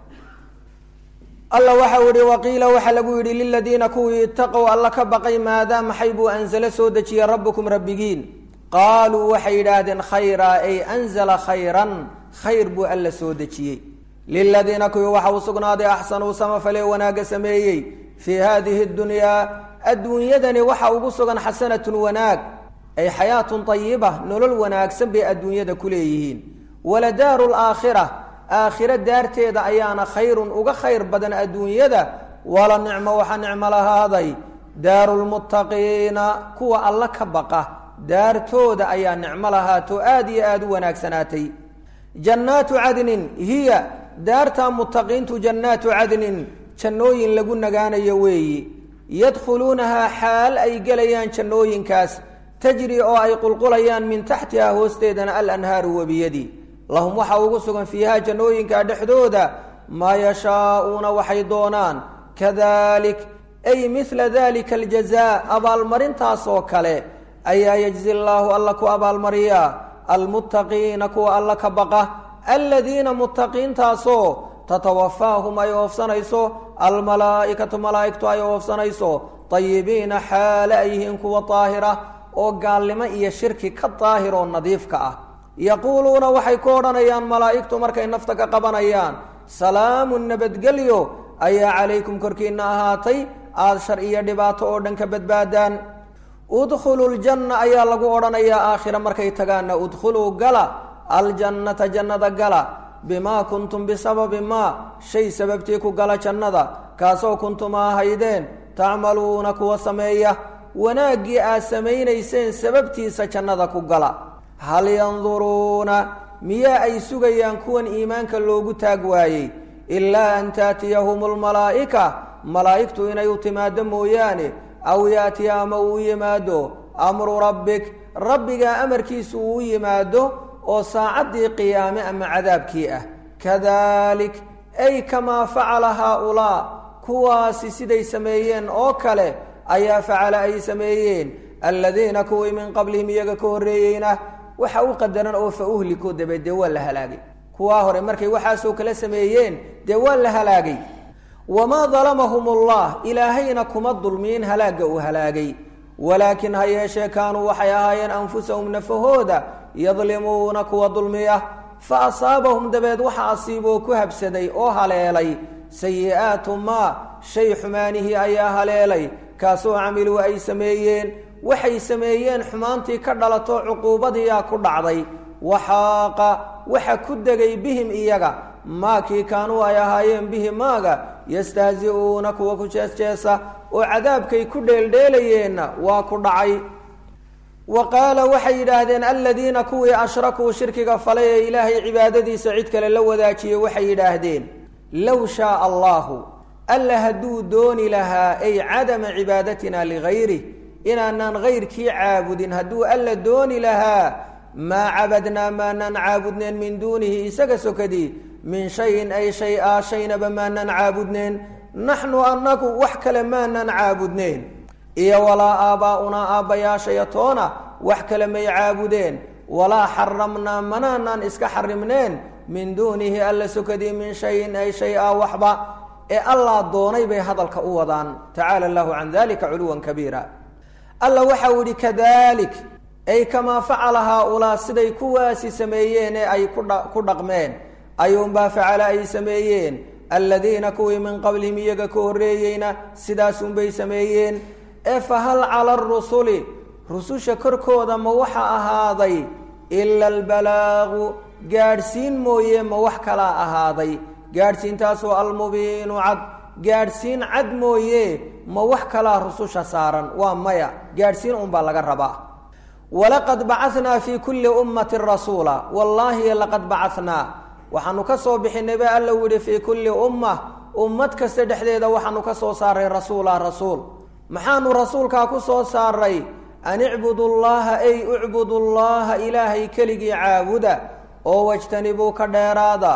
alla waxau yihi waqiila waxaa lagu yidhi liladiina kuwii itaqow alla ka baqay maadaa maxay buu anzalo soo dejiyey rabbukum rabbigiin qaaluu waxay yidhaahdeen khayraa ay anzala khayran khayr buu alla soo dejiyey liladiina kuwii waxa uu sugnaaday axsanuu samafale wanaagga sameeyey fii haadihi dunyaa adduunyadani waxa ugu sugan xasanatun wanaag ay xayaatun ayiba nolol wanaagsan bay adduunyada ku leeyihiin waladaaru laakhira aakhiro daarteeda ayaana khayrun uga khayr badan adduunyada wala nicmo waxa nicmo lahaaday daaru lmuttaqiina kuwa alla ka baqa daartooda ayaa nicmo lahaato aada iyo aada u wanaagsanaatay jannaatu cadnin hiya daarta muttaqiintu jannaatu cadnin jannooyin lagu nagaanayo weeyi yadkhuluunahaa xaal ay gelayaan jannooyinkaas tajri oo ay qulqulayaan min taxtihaa hoosteedana alanhaaru webiyadii lahum waxaa ugu sugan fiihaa jannooyinka dhexdooda maa yashaa'uuna waxay doonaan kadalik ay midla dalika aljazaa abaalmarintaas oo kale ayaa yajzi llaahu alla ku abaalmariyaa almuttaqiina kuwa alla ka baqa aladiina muttaqiintaasoo tatawafaahum ay oofsanayso almalaa'ikatu malaa'igtu ay oofsanayso tayibiina xaale ay yihiin kuwa daahira oo gaalnimo iyo shirki ka daahir oo nadiifka ah yaquuluuna waxay ku odhanayaan malaa'igtu markay nafta ka qabanayaan salaamun nabadgelyo ayaa calaykum korkiinna ahaatay aada shar iyo dhibaato oo dhan ka badbaadaan udkhuluu ljanna ayaa lagu odhanayaa aakhira markay tagaanna udkhuluu gala aljannata jannada gala bimaa kuntum bisababi maa shay sababtii ku gala jannada kaasoo kuntum ahaydeen tacmaluuna kuwa sameeya wanaaggii aad samaynayseen sababtiisa jannada ku gala hal yanduruuna miyaa ay sugayaan kuwan iimaanka loogu taag waayey ilaa an taatiyahum lmalaa'ika malaa'igtu inay u timaado mooyaane aw yaatiya ama uu yimaado amru rabbik rabbigaa amarkiisu uu yimaado oo saacaddii qiyaame ama cadaabkii ah kadalik ay kamaa facala haaulaa kuwaasi siday sameeyeen oo kale ayaa facala ay sameeyeen aladiina kuwii min qablihim iyaga ka horreeyeyna waxa u qadaran oo fa uhlikuu dabeed dee waa la halaagay kuwaa hore markay waxaasoo kala sameeyeen dee waa la halaagay wamaa dalamahum allah ilaahayna kuma dulmiin halaagga uu halaagay walaakin ha yeeshee kaanuu waxay ahaayeen anfusahum nafahooda yadlimuuna kuwa dulmiya fa asaabahum dabeed waxa asiiboo ku habsaday oo haleelay sayi-aatu maa shay xumaanihii ayaa haleelay kaasoo camiluu ay sameeyeen waxay sameeyeen xumaantii ka dhalato cuquubadiiyaa ku dhacday waxaaqa waxa ku degay bihim iyaga maakii kaanuu ay ahaayeen bihi maaga yastahzi-uuna kuwa ku jeesjeesa oo cadaabkay ku dheeldheelayeenna waa ku dhacay wa qaala waxay yidhaahdeen aladiina kuwii ashrakuu shirkiga falay ee ilaahay cibaadadiisa cid kale la wadaajiyey waxay yidhaahdeen low shaaa allahu alla hadduu dooni lahaa ay cadama cibaadatina ligayrih inaanaan gayrkii caabudin hadduu alla dooni lahaa maa cabadnaa maanaan caabudneen min duunihi isaga sokadii min shayin ay shay-a shaynaba maanaan caabudneen naxnu annagu wax kale maanaan caabudneen iyo walaa aabbaa'unaa aabbayaashaya toona wax kale may caabudeen walaa xaramnaa manaanaan iska xarimneen min duunihi alla sokadii min shayin ay shay-a waxba ee allah doonay bay hadalka u wadaan tacaala allahu can dalika culuwan kabiira alla waxau yihi kadalik ay kamaa facala haa-ulaa siday kuwaasi sameeyeen ee ay ku dhaqmeen ayuunbaa facala ay sameeyeen aladiina kuwii min qablihim iyaga ka horreeyeyna sidaasunbay sameeyeen ee fahal cala arusuli rususha korkooda ma waxa ahaaday ila albalaagu gaadhsiin mooye ma wax kalaa ahaaday gaadhsiintaasoo almubiinu cad gaadhsiin cad mooye ma wax kalaa rususha saaran waa maya gaadhsiin unbaa laga rabaa walaqad bacanaa fii kulli ummatin rasuula wallaahi laqad bacanaa waxaanu ka soo bixinay ba alla yihi fii kulli umma ummad kasta dhexdeeda waxaanu ka soo saaray rasuula rasuul maxaanu rasuulkaa ku soo saaray an icbudu llaha ay ucbudu llaha ilaahay keligii caabuda oo wajtanibuu ka dheeraada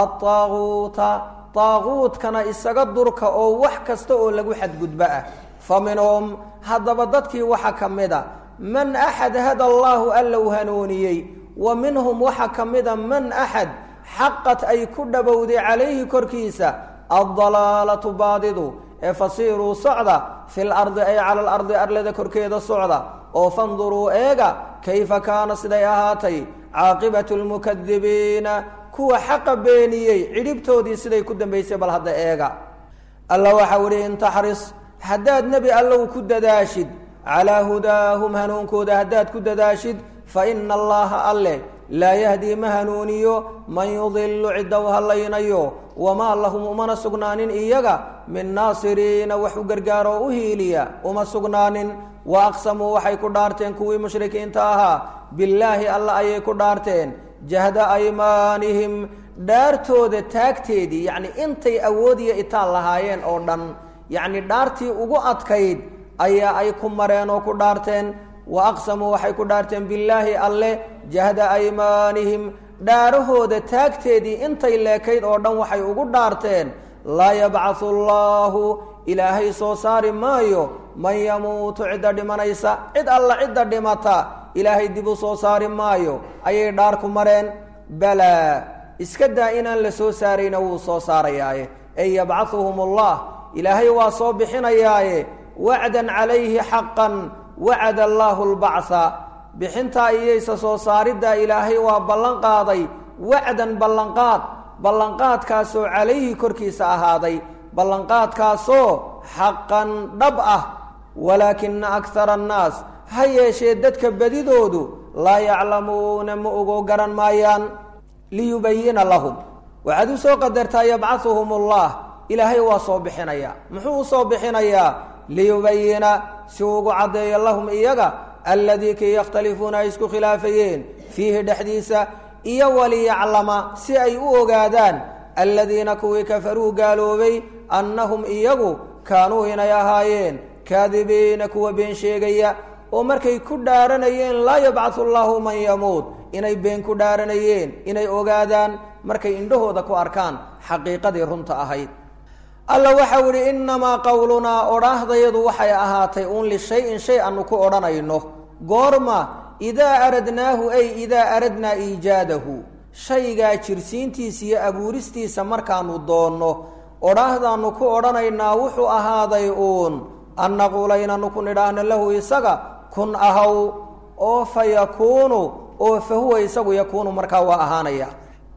adaaguuta daaguudkana isaga durka oo wax kasta oo lagu xadgudbo ah fa minhum haddaba dadkii waxa ka mid a man axad hada allaahu alla u hanuuniyey wa minhum waxa ka mida man axad xaqat ay ku dhowowday calayhi korkiisa addalaalatu baadidu ee fasiiruu socda fil ardi ay cala alardi arlada korkeeda socda oo fanduruu eega kayfa kaana siday ahaatay caaqibatu lmukadibiina kuwa xaqa beeniyey cidhibtoodii siday ku dambaysay bal hadda eega alla waxau ihi in taxris haddaad nebi allow ku dadaashid calaa hudaahum hanuunkooda haddaad ku dadaashid fa ina allaha alleh laa yahdii ma hanuuniyo man yudilu cidda u hallaynayo wamaa lahum umana sugnaanin iyaga min naasiriina wax u gargaaroo u hiiliya uma sugnaanin wa aqsamuu waxay ku dhaarteen kuwii mushrikiinta ahaa billaahi alla ayay ku dhaarteen jahda aymaanihim dhaartooda taagteedii yacni intay awood iyo itaan lahaayeen oo dhan yacni dhaartii ugu adkayd ayaa ay ku mareen oo ku dhaarteen wa aqsamuu waxay ku dhaarteen billaahi alle jahda aymaanihim dhaarahooda taagteedii intay leekayd oo dhan waxay ugu dhaarteen laa yabcathu allaahu ilaahay soo saari maayo man yamuutu cidda dhimanaysa cid alla cidda dhimata ilaahay dib u soo saari maayo ayay dhaar ku mareen balaa iska daa inaan la soo saarayna wuu soo saarayaaye ey yabcahuhum allah ilaahay waa soo bixinayaaye wacdan calayhi xaqan wacada allaahu lbacha bixintaa iyaysa soo saariddaa ilaahay waa ballan qaaday wacdan ballanqaad ballanqaadkaasoo calayhi korkiisa ahaaday ballanqaadkaasoo xaqan dhab ah walaakina akara annaas ha yeeshee dadka bedidoodu laa yaclamuuna ma ogo garan maayaan liyubayina lahum waxaad u soo qadartaa yabcahuhum allah ilaahay waa soo bixinayaa muxuu usoo bixinayaa liyubayina si ugu caddeeyo lahum iyaga alladii kii yakhtalifuuna ay isku khilaafayeen fiihi dhexdiisa iyo waliyaclama si ay u ogaadaan aladiina kuwii kafaruu gaaloobay annahum iyagu kaanuu inay ahaayeen kaadibiina kuwa been sheegaya oo markay ku dhaaranayeen laa yabcathu allaahu man yamuut inay been ku dhaaranayeen inay ogaadaan markay indhahooda ku arkaan xaqiiqadii runta ahayd alla waxau idhi innamaa qowlunaa odhaahdayadu waxay ahaatay uun lishay-in shay aanu ku odhanayno goorma idaa aradnaahu ay idaa aradnaa iijaadahu shaygaa jirsiintiisa iyo abuuristiisa markaanu doonno odhaahdaanu ku odhanaynaa wuxuu ahaaday uun an naquula inaanu ku nidhaahno lahu isaga kun ahaw oo fa yakuunu oo fa huwa isagu yakuunu markaa waa ahaanaya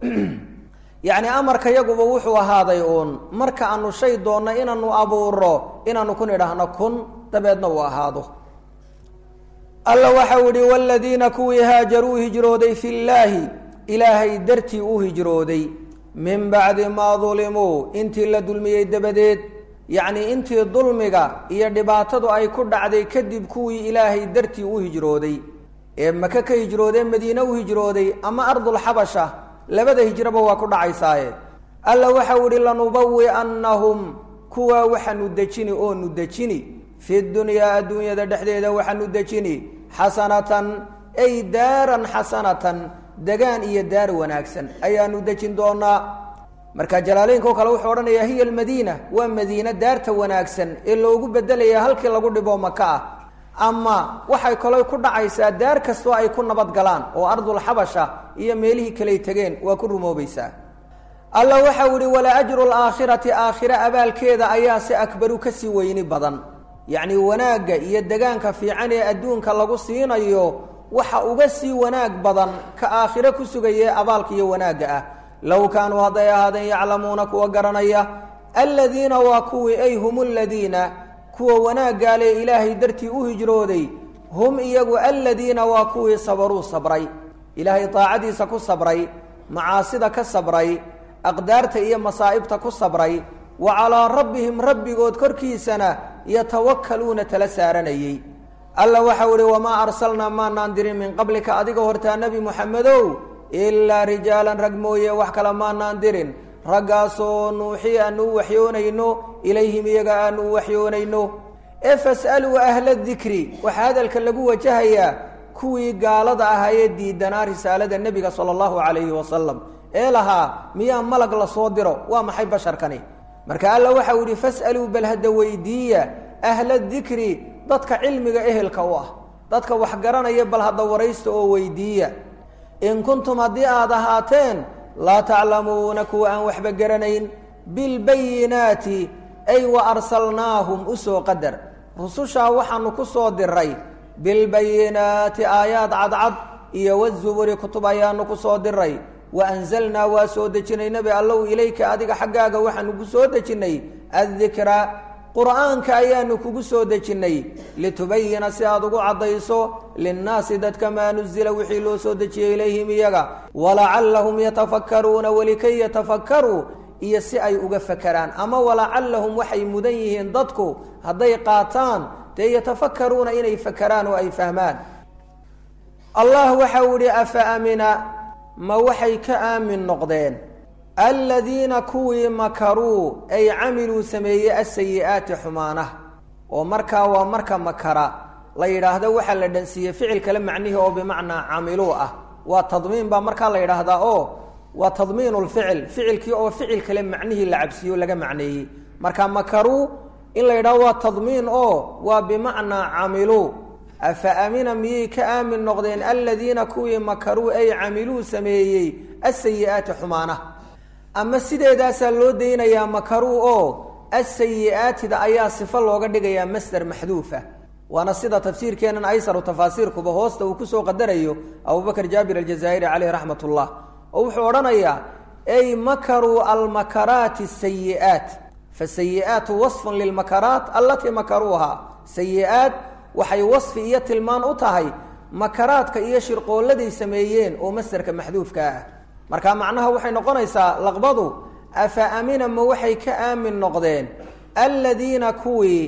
yacni amarka yaguba wuxuu ahaaday uun marka aanu shay doonno inaanu abuuro inaanu ku nidhaahno kun dabeedna uu ahaado alla waxau idhi waaladiina kuwii haajaruu hijrooday fi llaahi ilaahay dartii u hijrooday min bacdi maa dulimuu intii la dulmiyey dabadeed yacnii intii dulmiga iyo dhibaatadu ay ku dhacday kadib kuwii ilaahay dartii u hijrooday ee maka ka hijroodee madiine u hijrooday ama ardulxabasha labada hijroba waa ku dhacaysaaye alla waxau ihi lanubawi'annahum kuwaa waxaanu dejini oonu dejini fi dunyaa adduunyada dhexdeeda waxaanu dejini xasanatan ay daaran xasanatan degaan iyo daar wanaagsan ayaanu dejin doonaa marka jalaaleynko kale wuxuu odhanayaa hiya almadiina waa madiine daarta wanaagsan ee loogu bedelaya halkii lagu dhibo maka ah ama waxay kaloo ku dhacaysaa daar kastoo ay ku nabad galaan oo ardulxabasha iyo meelihii kaley tegeen waa ku rumoobaysaa alla waxau ihi wala ajru laakhirati aakhire abaalkeeda ayaa si akbaru kasii weyni badan yacni wanaagga iyo degaanka fiican ee adduunka lagu siinayo waxa uga sii wanaag badan ka aakhire ku sugayee abaalka iyo wanaagga ah low kaanuu hadday ahaadeen yaclamuuna kuwa garanaya aladiina waa kuwii ay hum ladiina kuwa wanaaggaale ilaahay dartii u hijrooday hum iyagu aladiina waa kuwii sabaruu sabray ilaahay daacadiisa ku sabray macaasida ka sabray aqdaarta iyo masaa'ibta ku sabray wa calaa rabbihim rabbigood korkiisana yatawakkaluuna tala saaranayey alla waxau ihi wamaa arsalnaa maanaan dirin min qablika adiga hortaa nebi moxamedow ilaa rijaalan rag mooye wax kale maanaan dirin raggaasoo nuuxii aanu u waxyoonayno ilayhim iyaga aanu u waxyoonayno ee fas'aluu ahla dikri waxaa hadalka lagu wajahayaa kuwii gaalada ahaa ee diidanaa risaalada nebiga sala allahu calayhi wasalam ee lahaa miyaa malag la soo diro waa maxay basharkani marka alla waxau yihi fas'aluu bal hadda weydiiya ahla dikri dadka cilmiga ehelka u ah dadka wax garanaya bal hadda waraysta oo weydiiya in kuntum haddii aad ahaateen laa taclamuuna kuwa aan waxba garanayn bilbayinaati ay wa arsalnaahum usoo qadar rusushaa waxaanu ku soo diray bilbayinaati aayaad cadcad iyo wazuburi kutub ayaanu ku soo diray wa anzalnaa waa soo dejinay nebi allow ilayka adiga xaggaaga waxaanu ku soo dejinnay addikra qur'aanka ayaanu kugu soo dejinnay litubayina si aad ugu caddayso linnaasi dadka maa nuzila wixii loo soo dejiyey ilayhim iyaga walacallahum yatafakkaruuna welikay yatafakkaruu iyo si ay uga fakeraan ama walacallahum waxay mudan yihiin dadku hadday qaataan dee yatafakkaruuna inay fakeraan oo ay fahmaan allah waxau ihi afa amina ma waxay ka aamin noqdeen aladiina kuwii makaruu ay camiluu sameeyey asayi'aati xumaanaha oo markaa waa marka makara la yidhaahdo waxaa la dhansiiyey ficil kale macnihii oo bimacnaa camiluu ah waa tadmiin baa markaa la yidhaahdaa oo waa tadmiin lficil ficilkii oo ficil kale macnihii la cabsiiyo laga macneeyey marka makaruu in la yidhahdo waa tadmiin oo waa bimacnaa camiluu afa amina miyay ka aamin noqdeen aladiina kuwii makaruu ay camiluu sameeyey asayi'aati xumaanaha ama sideedaasaa loo daynayaa makaruu oo asayi'aatida ayaa sifo looga dhigayaa masder maxduufa waana sida tafsiirkeenan aysaru tafaasiirkuba hoosta uu kusoo qadarayo abubakr jaabir aljazaa'iri caleyh raxmat ullah oo wuxuu odhanayaa ay makaruu almakaraati sayi'aat fasayi'aatu wasfun lilmakaraat allatii makaruuha sayi'aat waxay wasfi iyo tilmaan u tahay makaraadka iyo shirqooladay sameeyeen oo masderka maxduufka ah marka macnaha waxay noqonaysaa laqbadu afa amina ma waxay ka aamin noqdeen aladiina kuwii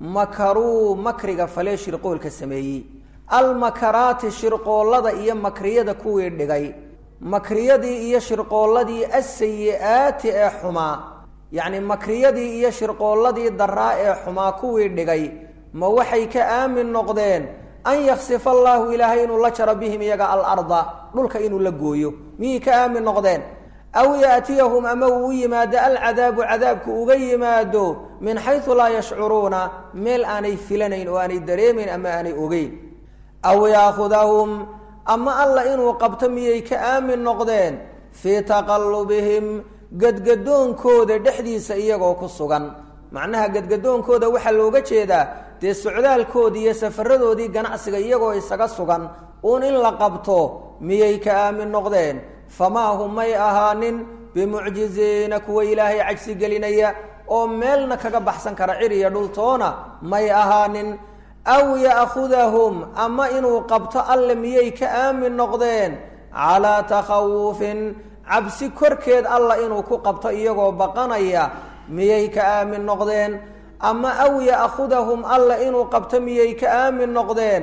makaruu makriga falee shirqoolka sameeyey almakaraati shirqoollada iyo makriyada kuwii dhigay makriyadii iyo shirqoolladii asayi'aati ee xumaa yacni makriyadii iyo shirqoolladii daraa ee xumaa kuwii dhigay ma waxay ka aamin noqdeen an yaksifa allaahu ilaahay inuu la jaro bihim iyaga alarda dhulka inuu la gooyo miyay ka aamin noqdeen aw yaatiyahum ama uu u yimaado alcadaabu cadaabku uga yimaado min xaysu laa yashcuruuna meel aanay filanayn oo aanay dareemayn ama aanay ogeyn aw yaakhudahum ama alla inuu qabto miyay ka aamin noqdeen fii taqallubihim gadgadoonkooda dhexdiisa iyagoo ku sugan macnaha gadgadoonkooda waxaa looga jeedaa dee socdaalkoodii iyo safaradoodii ganacsiga iyagoo isaga sugan uun in la qabto miyay ka aamin noqdeen famaa hum may ahaanin bimucjiziina kuwa ilaahay cajsi gelinaya oo meelna kaga baxsan kara cir iyo dhultoona may ahaanin aw ya'khudahum ama inuu qabto alle miyay ka aamin noqdeen calaa takhawufin cabsi korkeed alla inuu ku qabto iyagoo baqanaya miyay ka aamin noqdeen ama aw ya'khudahum alla inuu qabto miyay ka aamin noqdeen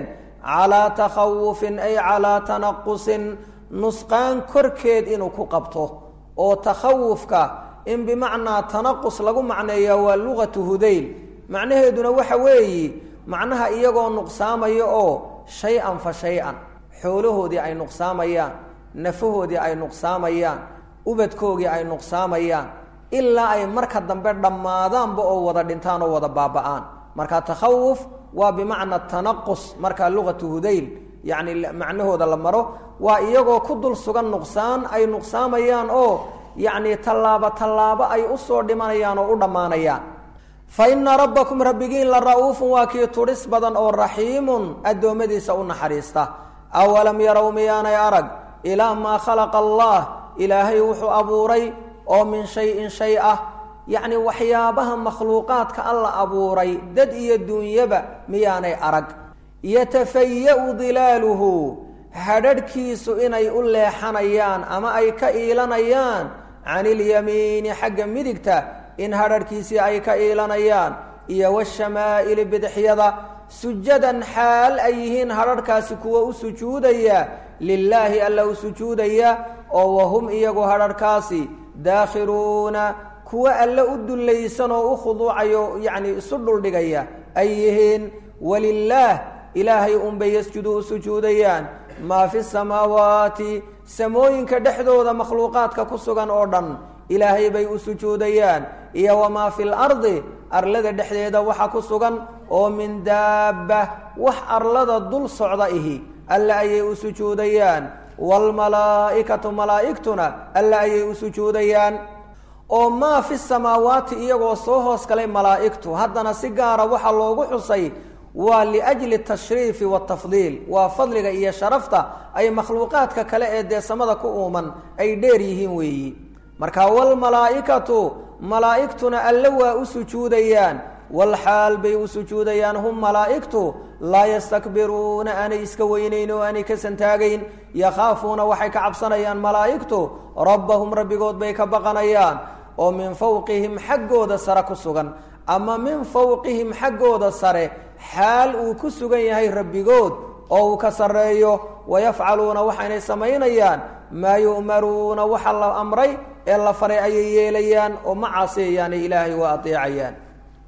calaa takhawufin ay calaa tanaqusin nusqaan korkeed inuu ku qabto oo takhawufka in bimacnaa tanaqus lagu macneeya waa luqatu hudayl macnaheeduna waxa weeye macnaha iyagoo nuqsaamaya oo shay-an fa shay-an xoolahoodii ay nuqsaamayaan nafahoodii ay nuqsaamayaan ubadkoogii ay nuqsaamayaan ilaa ay marka dambe dhammaadaanba oo wada dhintaan oo wada baaba-aan marka takhawuf waa bimacna tanaqus markaa luqatu hudayl yacni macnahooda la maro waa iyagoo ku dul sugan nuqsaan ay nuqsaamayaan oo yacni tallaabo tallaabo ay usoo dhimanayaan oo u dhammaanayaan fa ina rabbakum rabbigiin la ra-uufun waa kii tudhis badan oo raxiimun addoommadiisa u naxariista awalam yarow miyaanay arag ilaa maa khalaqa allah ilaahay wuxuu abuuray oo min shay-in shay ah yacni waxyaabaha makhluuqaadka alla abuuray dad iyo duunyaba miyaanay arag yatafaya-u dilaaluhu hadharhkiisu inay u leexanayaan ama ay ka iilanayaan can ilyamiini xagga midigta in hadharhkiisii ay ka iilanayaan iyo washamaa'ili bidixyada sujadan xaal ay yihiin hadharhkaasi kuwa u sujuudaya lilaahi alla u sujuudaya oo wahum iyagu hadharhkaasi daakhiruuna kuwa alle u dullaysan oo u khuduucayo yacni isu dhuldhigaya ay yihiin walilaah ilaahay unbay yasjudu u sujuudayaan maa fi samaawaati samooyinka dhexdooda makhluuqaadka ku sugan oo dhan ilaahay bay u sujuudayaan iyo wamaa fi lardi arlada dhexdeeda waxa ku sugan oo min daabba wax arlada dul socda ihi alle ayay u sujuudayaan waalmalaa'ikatu malaa'igtuna alle ayay u sujuudayaan oo maa fi samaawaati iyagoo soo hoos galay malaa'igtu haddana si gaara waxaa loogu xusay waa liajli tashriifi watafdiil waa fadliga iyo sharafta ay makhluuqaadka kale ee dee samada ku uuman ay dheer yihiin weeyi marka waalmalaa'ikatu malaa'igtuna alle waa u sujuudayaan walxaal bay u sujuudayaan hum malaa'igtu laa yastakbiruuna aanay iska weynayn oo aanay ka santaagayn yakhaafuuna waxay ka cabsanayaan malaa'igtu rabbahum rabbigood bay ka baqanayaan oo min fawqihim xaggooda sare ku sugan ama min fawqihim xaggooda sare xaal uu ku sugan yahay rabbigood oo uu ka sarreeyo wayafcaluuna waxaynay samaynayaan maa yu'maruuna waxa la amray ee la faray ayay yeelayaan oo ma caasiyayaane ilaahay waa adeecayaan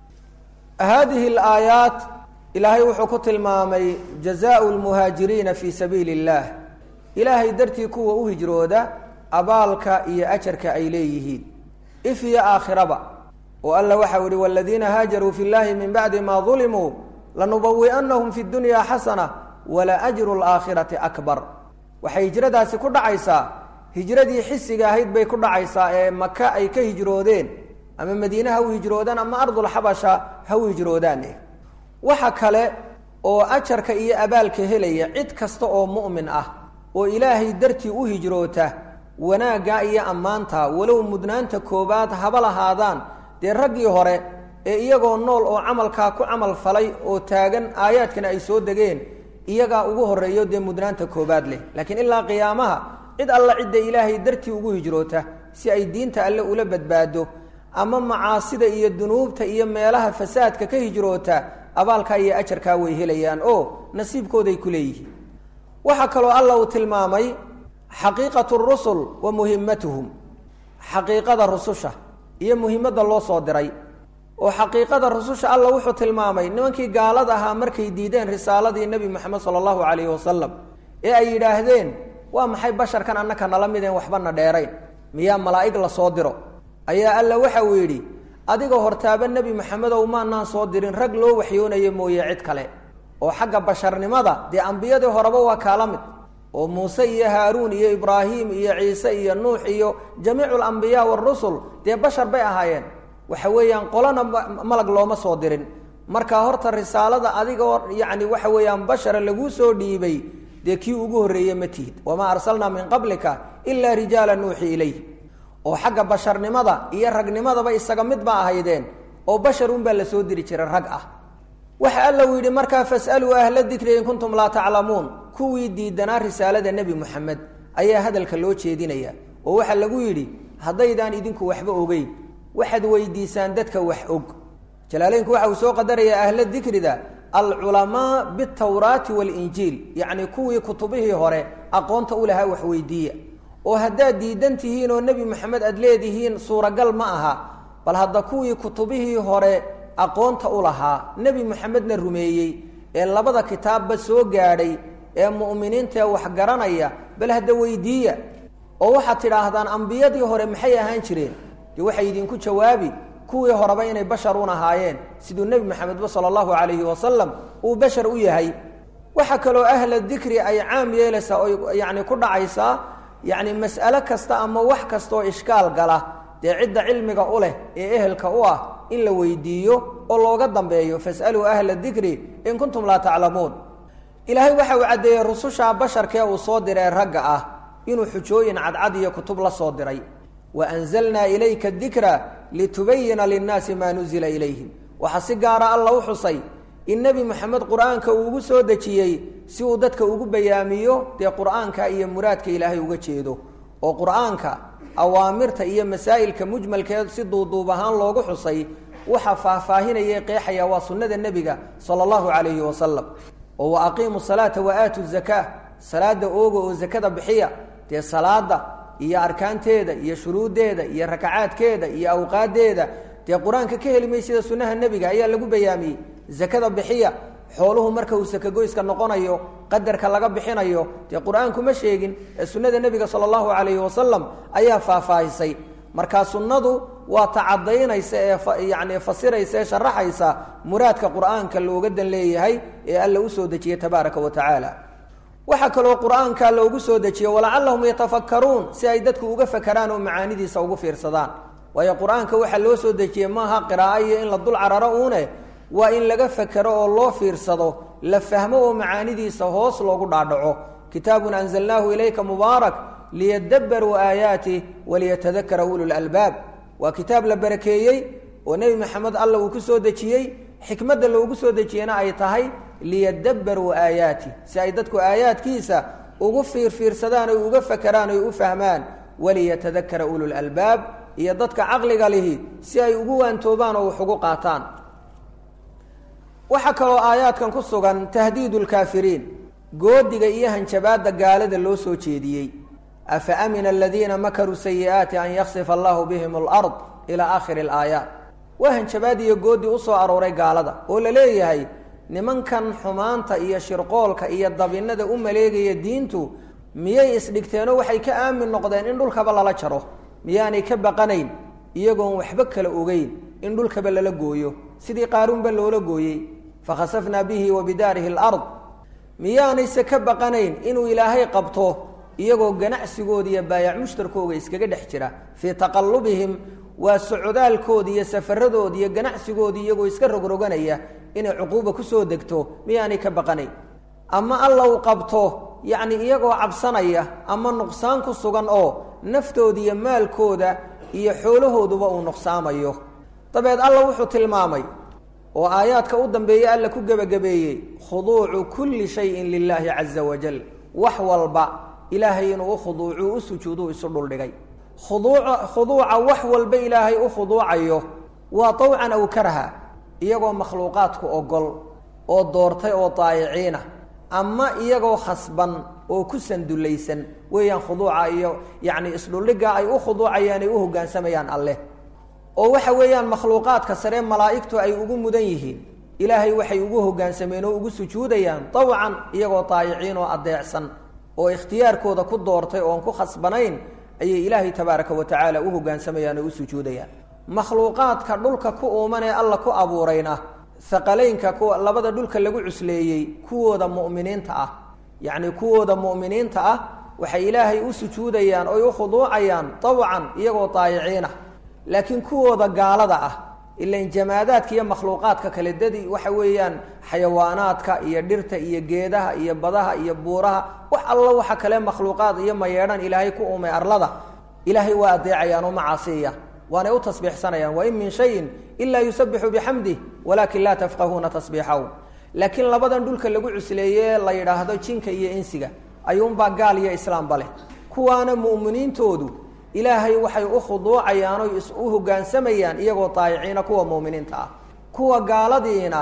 haadihi alaayaat ilaahay wuxuu ku tilmaamay jazaau lmuhaajiriina fii sabiili اllah ilaahay dartii kuwa u hijrooda abaalka iyo ajarka ay leeyihiin if iyo aakhiraba oo alla waxau ihi waladiina haajaruu fi llahi min bacdi ma dulimuu lanubawi'annahum fi dunya xasana wala ajru laakhirati akbar waxay hijradaasi ku dhacaysaa hijradii xisiga ahayd bay ku dhacaysaa ee maka ay ka hijroodeen ama madiine ha u hijroodaan ama ardulxabasha ha u hijroodaan waxa kale oo ajarka iyo abaalka helaya cid kasta oo mu'min ah oo ilaahay dartii u hijroota wanaagga iyo ammaanta walow mudnaanta koobaad haba lahaadaan dee raggii hore ee iyagoo nool oo camalkaa ku camal falay oo taagan aayaadkana ay soo degeen iyagaa ugu horreeyo dee mudnaanta koobaad leh laakiin ilaa qiyaamaha cid alla cidda ilaahay dartii ugu hijroota si ay diinta alle ula badbaado ama macaasida iyo dunuubta iyo meelaha fasaadka ka hijroota abaalkaa iyo ajarkaa way helayaan oo nasiibkooday ku leeyihiin waxaa kaloo alla uu tilmaamay xaqiiqatu rusul wa muhimmatuhum xaqiiqada rususha iyo muhimadda loo soo diray oo xaqiiqada rususha alla wuxuu tilmaamay nimankii gaalada ahaa markay diideen risaaladii nebi moxamed sala allahu calayhi wasalam ee ay yidhaahdeen waa maxay basharkan annaka nala mideen waxbana dheerayn miyaa malaa'ig la soo diro ayaa alla waxa uu yidhi adiga hortaaba nebi maxamedow maanaan soo dirin rag loo waxyoonayo mooye cid kale oo xagga basharnimada dee ambiyadii horeba waa kaala mid oo muuse iyo haaruun iyo ibraahim iyo ciise iyo nuux iyo jamiicu alambiyaa waarusul dee bashar bay ahaayeen waxa weeyaan qolana malag looma soo dirin marka horta risaalada adigoo yacni waxa weeyaan bashara laguu soo dhiibay dee kii ugu horreeye ma tihid wamaa arsalnaa min qablika ilaa rijaala nuuxi ilayh oo xagga basharnimada iyo ragnimadaba isaga mid ba ahaydeen oo bashar unbaa la soo diri jiray rag ah waxa alla uu yidhi markaa fasaluu ahla dikri in kuntum laa taclamuun kuwii diidanaa risaalada nebi moxamed ayaa hadalka loo jeedinaya oo waxaa lagu yidhi haddaydaan idinku waxba ogeyn waxaad weydiisaan dadka wax og jalaaleynku waxa uu soo qadarayaa ahla dikrida alculamaa bitawraati waalinjiil yacni kuwii kutubihii hore aqoonta u lahaa waxweydiiya oo haddaad diidan tihiin oo nebi moxamed aada leedihiin suuragal ma aha bal hadda kuwii kutubihii hore aqoonta u lahaa nebi moxamedna rumeeyey ee labada kitaabba soo gaadhay ee mu'miniintaee wax garanaya bal hadda weydiiya oo waxaad tidhaahdaan ambiyadii hore maxay ahaan jireen dee waxay idinku jawaabi kuwii horeba inay basharun ahaayeen siduu nebi moxamedba sala allahu calayhi wasalam uu bashar u yahay waxaa kaloo ahla dikri ay caam yeelaysaa oo yacni ku dhacaysaa yacni mas'alo kasta ama wax kastaoo ishkaal gala dee cidda cilmiga u leh ee ehelka u ah in la weydiiyo oo looga dambeeyo fasaluu ahla dikri in kuntum laa taclamuun ilaahay waxa uu caddeeyey rususha basharkee uu soo diree ragga ah inuu xujooyin cadcad iyo kutub la soo diray wa anzalnaa ilayka dikra litubayina linnaasi maa nuzila ilayhim waxaa si gaara alla u xusay in nebi moxamed qur-aanka uu ugu soo dejiyey si uu dadka ugu bayaamiyo dee qur-aanka iyo muraadka ilaahay uga jeedo oo qur-aanka awaamirta iyo masaa'ilka mujmalkeed si duuduub ahaan loogu xusay waxaa faahfaahinaya qeexaya waa sunnada nebiga sala allahu calayhi wasalam oo wa aqiimu salaata wa aatu zakaa salaada ooga oo zakada bixiya dee salaada iyo arkaanteeda iyo shuruuddeeda iyo rakacaadkeeda iyo awqaadeeda dee qur-aanka ka heli maysida sunnaha nebiga ayaa lagu bayaamiyey zakada bixiya xooluhu marka uu sakagoyska noqonayo qadarka laga bixinayo dee qur-aanku ma sheegin ee sunnada nebiga sala allahu calayhi wasalam ayaa faahfaahisay markaa sunnadu waa tacadaynaysa ee yacni fasiraysa ee sharaxaysa muraadka qur-aanka looga dan leeyahay ee alla usoo dejiyey tabaaraka wa tacaala waxaa kaloo qur-aanka loogu soo dejiye walacallahum yatafakkaruun si ay dadku uga fakaraan oo macaanidiisa ugu fiirsadaan waayo qur-aanka waxaa loo soo dejiyey maaha qiraa'o iyo in la dul cararo uune waa in laga fakero oo loo fiirsado la fahmo oo macaanidiisa hoos loogu dhaadhaco kitaabun anzalnaahu ilayka mubaarak liyadabbaruu aayaatih waliyatadakara ulul albaab waa kitaab la barakeeyey oo nebi maxamed alla uu ku soo dejiyey xikmadda loogu soo dejiyena ay tahay liyadabbaruu aayaatih si ay dadku aayaadkiisa ugu fiirfiirsadaan oy uga fakeraan oy u fahmaan waliyatadakara ulul albaab iyo dadka caqliga lihi si ay ugu waantoobaan oo wax ugu qaataan waxaa kaloo aayaadkan ku sugan tahdiidu lkaafiriin goodiga iyo hanjabaadda gaalada loo soo jeediyey afa amina aladiina makaruu sayi'aati an yaksifa allahu bihim alard ilaa aakhiri alaayaat waa hanjabaad iyo goodi usoo arooray gaalada oo la leeyahay nimankan xumaanta iyo shirqoolka iyo dabinada u maleegaya diintu miyay isdhigteenoo waxay ka aamin noqdeen in dhulkaba lala jaro miyaanay ka baqanayn iyagoon waxba kala ogeyn in dhulkaba lala gooyo sidii qaaruunba loola gooyey fakhasafnaa bihi wa bidaarihi alard miyaanayse ka baqanayn inuu ilaahay qabto iyagoo ganacsigooda iyo baayac mushtarkooga iskaga dhex jira fii taqallubihim waa socdaalkooda iyo safaradooda iyo ganacsigooda iyagoo iska rogroganaya inay cuquuba kusoo degto miyaanay ka baqanayn ama alla uu qabto yacni iyagoo cabsanaya ama nuqsaan ku sugan oo naftooda iyo maalkooda iyo xoolahooduba uu nuqsaamayo dabeed alla wuxuu tilmaamay oo aayaadka u dambeeyey alla ku gebagabeeyey khuduucu kulli shayin lilaahi caza wajal wax walba ilaahay inuu u khuduucu u sujuuduu isu dhuldhigay khuduuca khuduuca wax walba ilaahay u khuduucayo waa tawcan aw karha iyagoo makhluuqaadku ogol oo doortay oo daayiciina ama iyagoo khasban oo ku sandulaysan weeyaan khuduuca iyo yacni isdhuldhigga ay u khuduucayaan ay u hoggaansamayaan alleh oo waxa weeyaan makhluuqaadka sare malaa'igtu ay ugu mudan yihiin ilaahay waxay ugu hoggaansameen oo ugu sujuudayaan tawcan iyagoo daayiciin oo addeecsan oo ikhtiyaarkooda ku doortay oon ku khasbanayn ayay ilaahay tabaaraka wa tacaala u hoggaansamayaan oo u sujuudayaan makhluuqaadka dhulka ku uuman ee alla ku abuurayna haqalaynka kuwa labada dhulka lagu cusleeyey kuwooda mu'miniinta ah yacni kuwooda mu'miniinta ah waxay ilaahay u sujuudayaan oy u khuduucayaan tawcan iyagoo daayiciinah laakiin kuwooda gaalada ah ilan jamaadaadka iyo makhluuqaadka kale dadi waxa weeyaan xayawaanaadka iyo dhirta iyo geedaha iyo badaha iyo buuraha wax alla waxa kale makhluuqaad iyo mayeedhan ilaahay ku uumay arlada ilaahay waa adeecayaan oo macaasiya waanay u tasbiixsanayaan wain min shayin ilaa yusabixu bixamdih walaakin laa tafqahuuna tasbiixahu laakiin labadan dhulka lagu cusleeye la yidhaahdo jinka iyo insiga ayuunbaa gaal iyo islaamba leh kuwaana mu'miniintoodu ilaahay waxay u khuduucayaan oy is u hoggaansamayaan iyagoo daayiciina kuwa mu'miniinta ah kuwa gaaladiina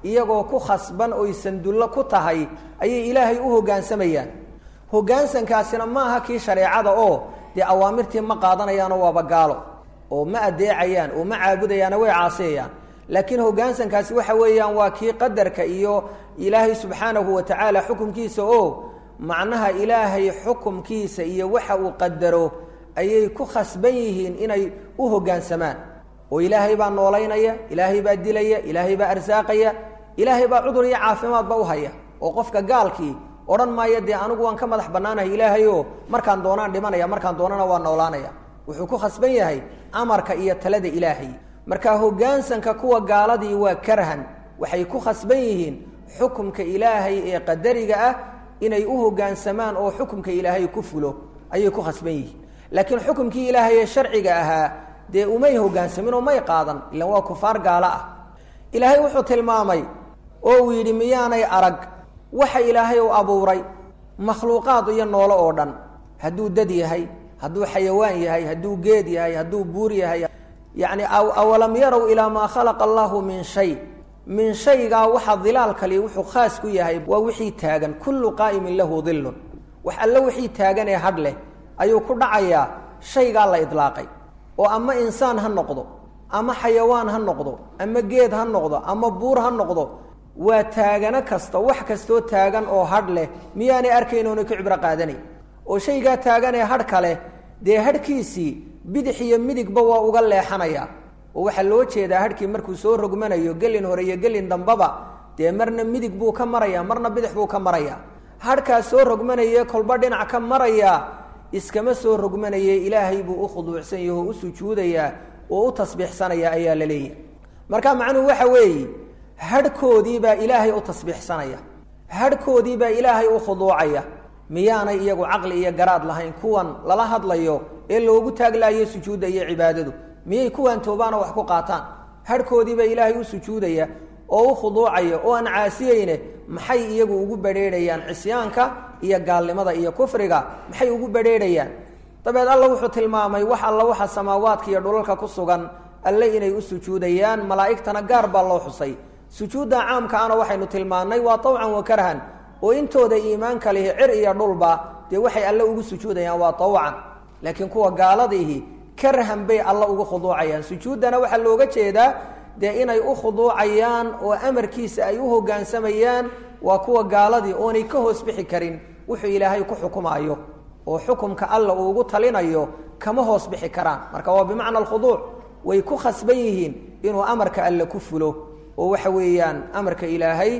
iyagoo ku khasban oy sandullo ku tahay ayay ilaahay u hoggaansamayaan hoggaansankaasina ma aha kii shareecada oo dee awaamirtii ma qaadanayaanoo waaba gaalo oo ma adeecayaan oo ma caabudayaano way caasiyayaan laakiin hoggaansankaasi waxa weeyaan waa kii qadarka iyo ilaahay subxaanahu wa tacaala xukumkiisa oo macnaha ilaahay xukumkiisa iyo waxa uu qadaro ayay ku khasban yihiin inay u hoggaansamaan oo ilaahay baa noolaynaya ilaahay baa dilaya ilaahay baa arsaaqaya ilaahay baa cudur iyo caafimaadba u haya oo qofka gaalkii odhan maayo dee anigu waan ka madax bannaanahay ilaahayo markaan doonaan dhimanaya markaan doonana waa noolaanaya wuxuu ku khasban yahay amarka iyo talada ilaahay marka hoggaansanka kuwa gaaladii waa karhan waxay ku khasban yihiin xukumka ilaahay ee qadariga ah inay u hoggaansamaan oo xukumka ilaahay ku fulo ayay ku khasban yihiin laakiin xukumkii ilaahay ee sharciga ahaa dee umay hoggaansamin oo may qaadan ilan waa kufaar gaalo ah ilaahay wuxuu tilmaamay oo uu yidhi miyaanay arag waxa ilaahay u abuuray makhluuqaad iyo noolo oo dhan hadduu dad yahay hadduu xayawaan yahay hadduu geed yahay hadduu buur yahay yacni awalam yarow ilaa maa khalaqa allahu min shay min shaygaa waxa dilaalkali wuxuu khaas ku yahay waa wixii taagan kullu qaa'imin lahu dillun wax alle wixii taagan ee hadh leh ayuu ku dhacayaa shaygaa la idlaaqay oo ama insaan ha noqdo ama xayawaan ha noqdo ama geed ha noqdo ama buur ha noqdo waa taagano kasta wax kastoo taagan oo hadh leh miyaanay arkayn oona ka cibro qaadanayn oo shaygaa taagan ee hadh kale dee hadhkiisii bidix iyo midigba waa uga leexanayaa oo waxaa loo jeedaa hadhkii markuu soo rogmanayo gelin hore iyo gelin dambaba dee marna midig buu ka marayaa marna bidix buu ka marayaa hadhkaas soo rogmanaye kolba dhinac ka marayaa iskama soo rogmanaye ilaahay buu u khuduucsan yaho u sujuudayaa oo u tasbiixsanaya ayaa la leeyahay marka macnuhu waxa weeye hadhkoodii baa ilaahay u tasbiixsanaya hadhkoodii baa ilaahay u khuduucaya miyaanay iyagu caqli iyo garaad lahayn kuwan lala hadlayo ee loogu taaglaayo sujuudda iyo cibaadadu miyay kuwan toobaanoo wax ku qaataan hadhkoodii baa ilaahay u sujuudaya oo u khuduucaya oo aan caasiyeyne maxay iyagu ugu badrheerhayaan cisyaanka iyo gaalnimada iyo kufriga maxay ugu badrheerhayaan dabeed alla wuxuu tilmaamay wax alla waxa samaawaadka iyo dhulalka ku sugan alle inay u sujuudayaan malaa'igtana gaar baa loo xusay sujuudda caamkaana waxaynu tilmaannay waa tawcan wa karhan oo intooda iimaanka lihi cir iyo dhulba dee waxay alle ugu sujuudayaan waa tawcan laakiin kuwa gaaladiihi karhan bay alla ugu khuduucayaan sujuuddana waxaa looga jeedaa dee inay u khuduucayaan oo amarkiisa ay u hoggaansamayaan waa kuwa gaaladii oonay ka hoos bixi karin wuxuu ilaahay ku xukumaayo oo xukumka alla uu ugu talinayo kama hoos bixi karaan marka waa bimacna alkhuduuc way ku khasban yihiin inuu amarka alle ku fulo oo waxa weeyaan amarka ilaahay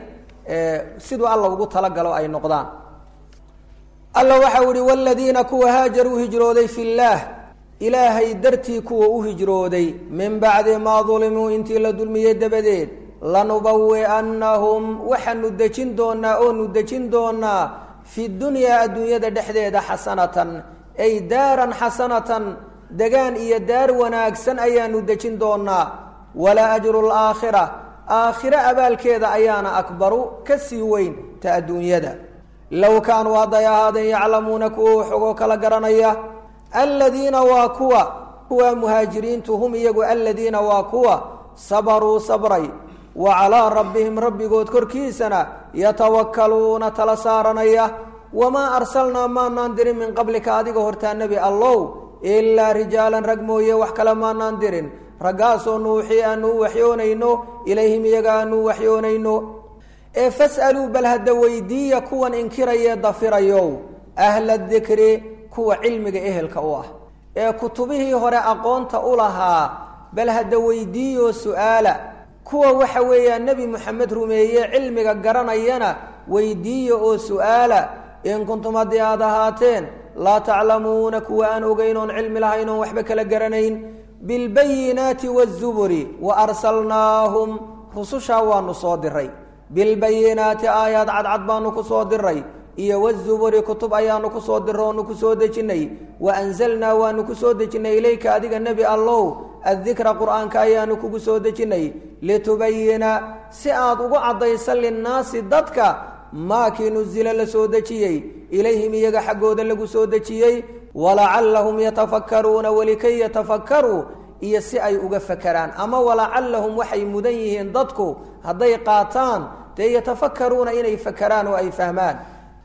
siduu alla ugu talagalo ay noqdaan alla waxau ihi wladiina kuwa haajaruu hijrooday fi llaah ilaahay dartii kuwa u hijrooday min bacdi maa dulimuu intii la dulmiyey dabadeed lanubawi'annahum waxaanu dejin doonaa oonu dejin doonaa fi dunyaa adduunyada dhexdeeda xasanatan ay daaran xasanatan degaan iyo daar wanaagsan ayaanu dejin doonaa wala ajru laakhira aakhiro abaalkeeda ayaana akbaru ka sii weyn ta adduunyada low kaanuu hadday ahaadeen yaclamuuna kuwa waxogoo kala garanaya aladiina waa kuwa kuwa muhaajiriintu hum iyagu aladiina waa kuwa sabaruu sabray wa calaa rabbihim rabbigood korkiisana yatawakkaluuna tala saaranaya wamaa arsalnaa maanaan dirin min qablika adiga hortaa nebi allow ilaa rijaalan rag mooye wax kale maanaan dirin raggaasoo nuuxii aanu u waxyoonayno ilayhim iyaga aanu u waxyoonayno ee fas'aluu bal hadda weydiiya kuwan inkirayee dafirayow ahla dikri kuwa cilmiga ehelka u ah ee kutubihii hore aqoonta u lahaa bal hadda weydiiyoo su'aala kuwa waxa weeyaan nebi moxamed rumeeye cilmiga garanayana weydiiya oo su'aala in kuntum haddii aad ahaateen laa taclamuuna kuwa aan ogeyn oon cilmi lahayn oon waxba kala garanayn bilbayinaati waazuburi wa arsalnaahum rusushaa waanu soo diray bilbayinaati aayaad cadcad baanu ku soo diray iyo wazuburi kutub ayaanu ku soo diro oonu ku soo dejinnay wa anzalnaa waanu ku soo dejinnay ilayka adiga nebi allow addikra qur'aanka ayaanu kugu soo dejinnay litubayina si aad ugu caddaysa linnaasi dadka maakii nusila la soo dejiyey ilayhim iyaga xaggooda lagu soo dejiyey walacallahum yatafakkaruuna welikay yatafakkaruu iyo si ay uga fakeraan ama walacallahum waxay mudan yihiin dadku hadday qaataan dee yatafakaruuna inay fakeraan oo ay fahmaan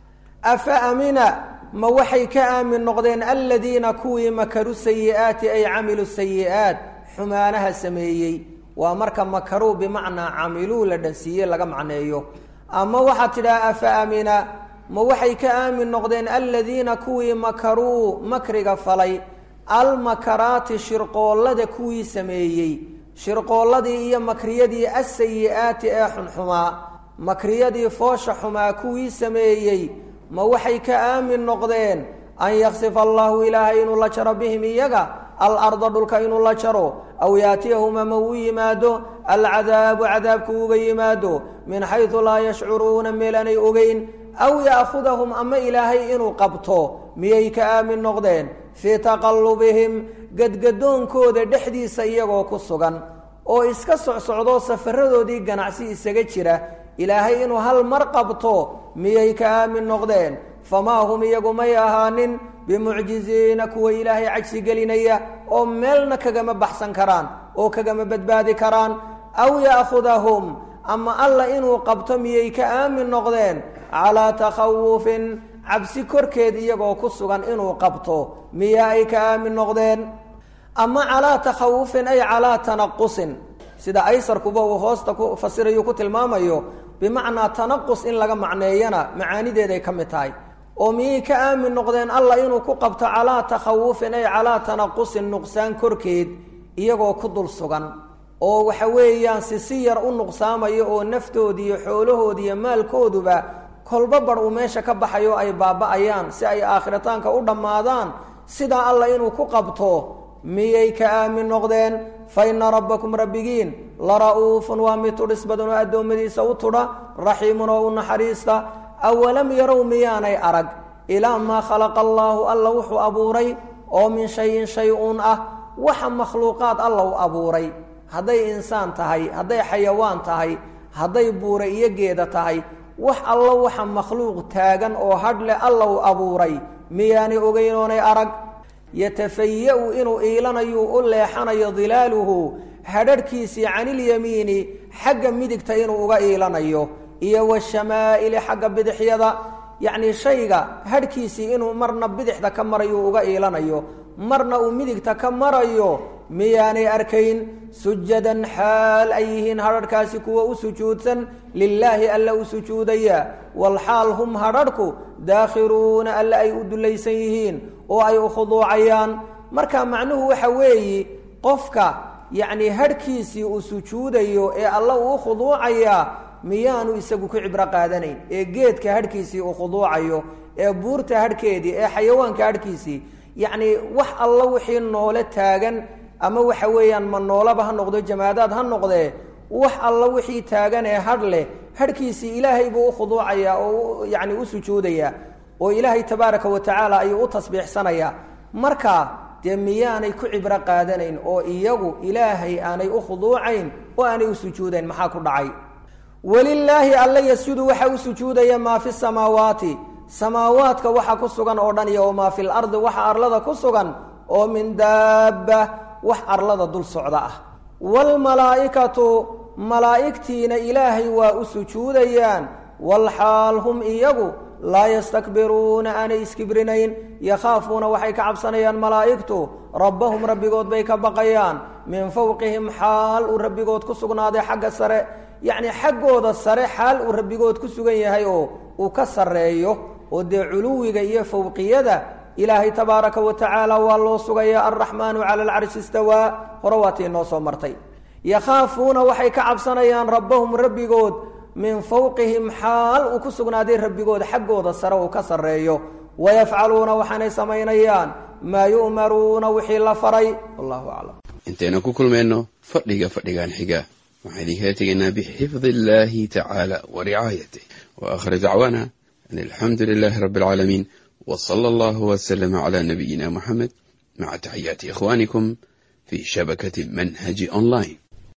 afa amina ma waxay ka aamin noqdeen aladiina kuwii makaru sayi'aati ay camilu sayi'aat xumaanaha sameeyey waa marka makaruu bimacnaa camiluu la dhansiiye laga macneeyo ama waxaad tidhaha afa amina ma waxay ka aamin noqdeen aladiina kuwii makaruu makriga falay almakaraati shirqoollada kuwii sameeyey shirqoolladii iyo makriyadii asayi'aati ee xunxumaa makriyadii foosha xumaa kuwii sameeyey ma waxay ka aamin noqdeen an yaksifa allahu ilaahay inuu la jaro bihim iyaga alarda dhulka inuu la jaro aw yaatiyahum ama uu yimaado alcadaabu cadaabku uga yimaado min xaysu laa yashcuruuna meelanay ogeyn aw ya'khudahum ama ilaahay inuu qabto miyay ka aamin noqdeen fii taqallubihim gadgadoonkooda dhexdiisa iyagoo ku sugan oo iska socsocdoo safaradoodii ganacsi isaga jira ilaahay inuu hal mar qabto miyay ka aamin noqdeen famaa hum iyagu may ahaanin bimucjiziina kuwa ilaahay cajsi gelinaya oo meelna kagama baxsan karaan oo kagama badbaadi karaan aw ya'khudahum ama alla inuu qabto miyay ka aamin noqdeen calaa takhawufin cabsi korkeed iyagoo ku sugan inuu qabto miyaa ay ka aamin noqdeen ama calaa takhawufin ay calaa tanaqusin sida aysarkuba uu hoosta ku fasirayu ku tilmaamayo bimacnaa tanaqus in laga macneeyana macaanideeday ka mid tahay oo miyay ka aamin noqdeen allah inuu ku qabto calaa takhawufin ay calaa tanaqusin nuqsaan korkeed iyagoo ku dul sugan oo waxa weeyaan si si yar u nuqsaamayo oo naftoodi iyo xoolahoodi iyo maalkooduba kolba bar uu meesha ka baxayo ay baaba'ayaan si ay aakhiritaanka u dhammaadaan sidaa allah inuu ku qabto miyay ka aamin noqdeen fa ina rabbakum rabbigiin la ra'uufun waa mid tudhis badan oo addoommadiisa u tudha raxiimun oo u naxariista awalam yarow miyaanay arag ilaa maa khalaqa allaahu alla wuxuu abuuray oo min shayin shay uun ah waxa makhluuqaad alla u abuuray hadday insaan tahay hadday xayawaan tahay hadday buure iyo geeda tahay wax allo waxa makhluuq taagan oo hadh leh alla u abuuray miyaanay ogeynoonay arag yatafaya-u inuu iilanayu u leexanayo dilaaluhu hadharhkiisii canilyamiini xagga midigta inuu uga iilanayo iyo washamaaili xagga bidixyada yacnii shayga hadhkiisii inuu marna bidixda ka marayo uga iilanayo marna uu midigta ka marayo miyaanay arkayn sujadan xaal ay yihiin hadharhkaasi kuwa u sujuudsan lilaahi alla u sujuudaya walxaal hum hadharhku daakhiruuna alle ay u dullaysan yihiin oo ay u khuduucayaan marka macnuhu waxa weeyi qofka yacnii hadhkiisii uu sujuudayo ee alla uu u khuduucayaa miyaanu isagu ku cibro qaadanayn ee geedka hadhkiisii uu khuduucayo ee buurta hadhkeedii ee xayawaanka hadhkiisii yacnii wax alla wixii noole taagan ama waxa weeyaan ma noolaba ha noqdo jamaadaad ha noqdee wax alla wixii taagan ee hadh leh hadhkiisii ilaahay buu u khuduucayaa oo yacni u sujuudayaa oo ilaahay tabaaraka wa tacaala ayuu u tasbiixsanayaa marka dee miyaanay ku cibro qaadanayn oo iyagu ilaahay aanay u khuduucayn oo aanay u sujuudayn maxaa ku dhacay walilaahi alla yasjudu waxa u sujuudaya maa fi samaawaati samaawaadka waxa ku sugan oo dhan iyo wamaa fi lardi waxa arlada ku sugan oo min daabba wax arlada dul socda ah waalmalaa'ikatu malaa'igtiina ilaahay waa u sujuudayaan walxaal hum iyagu laa yastakbiruuna aanay iskibrinayn yakhaafuuna waxay ka cabsanayaan malaa'igtu rabbahum rabbigood bay ka baqayaan min fowqihim xaal uu rabbigood ku sugnaaday xagga sare yacnii xaggooda sare xaal uu rabbigood ku sugan yahay oo uu ka sarreeyo oo dee culuwiga iyo fowqiyada ilaahay tabaaraka wa tacaala waa loo sugaya alraxmaanu cala alcarshi istawaa hore waatii noo soo martay yakhaafuuna waxay ka cabsanayaan rabbahum rabbigood min fowqihim xaal uu ku sugnaaday rabbigood xaggooda sare uu ka sarreeyo wayafcaluuna waxaanay samaynayaan maa yu'maruuna wixii la faray wallahu aclam intaynu ku kulmayno fadhiga fadhigan xiga waxaan idinkaga tegaynaa bixifdi illaahi tacaala wa ricaayatih wa aakhir dacwaana an alxamdu lilaahi rabbi alcaalamiin w sala allahu wslama cala nabiyina muxamed maca taxiyaati ikhwanikum fi shabakati manhaji online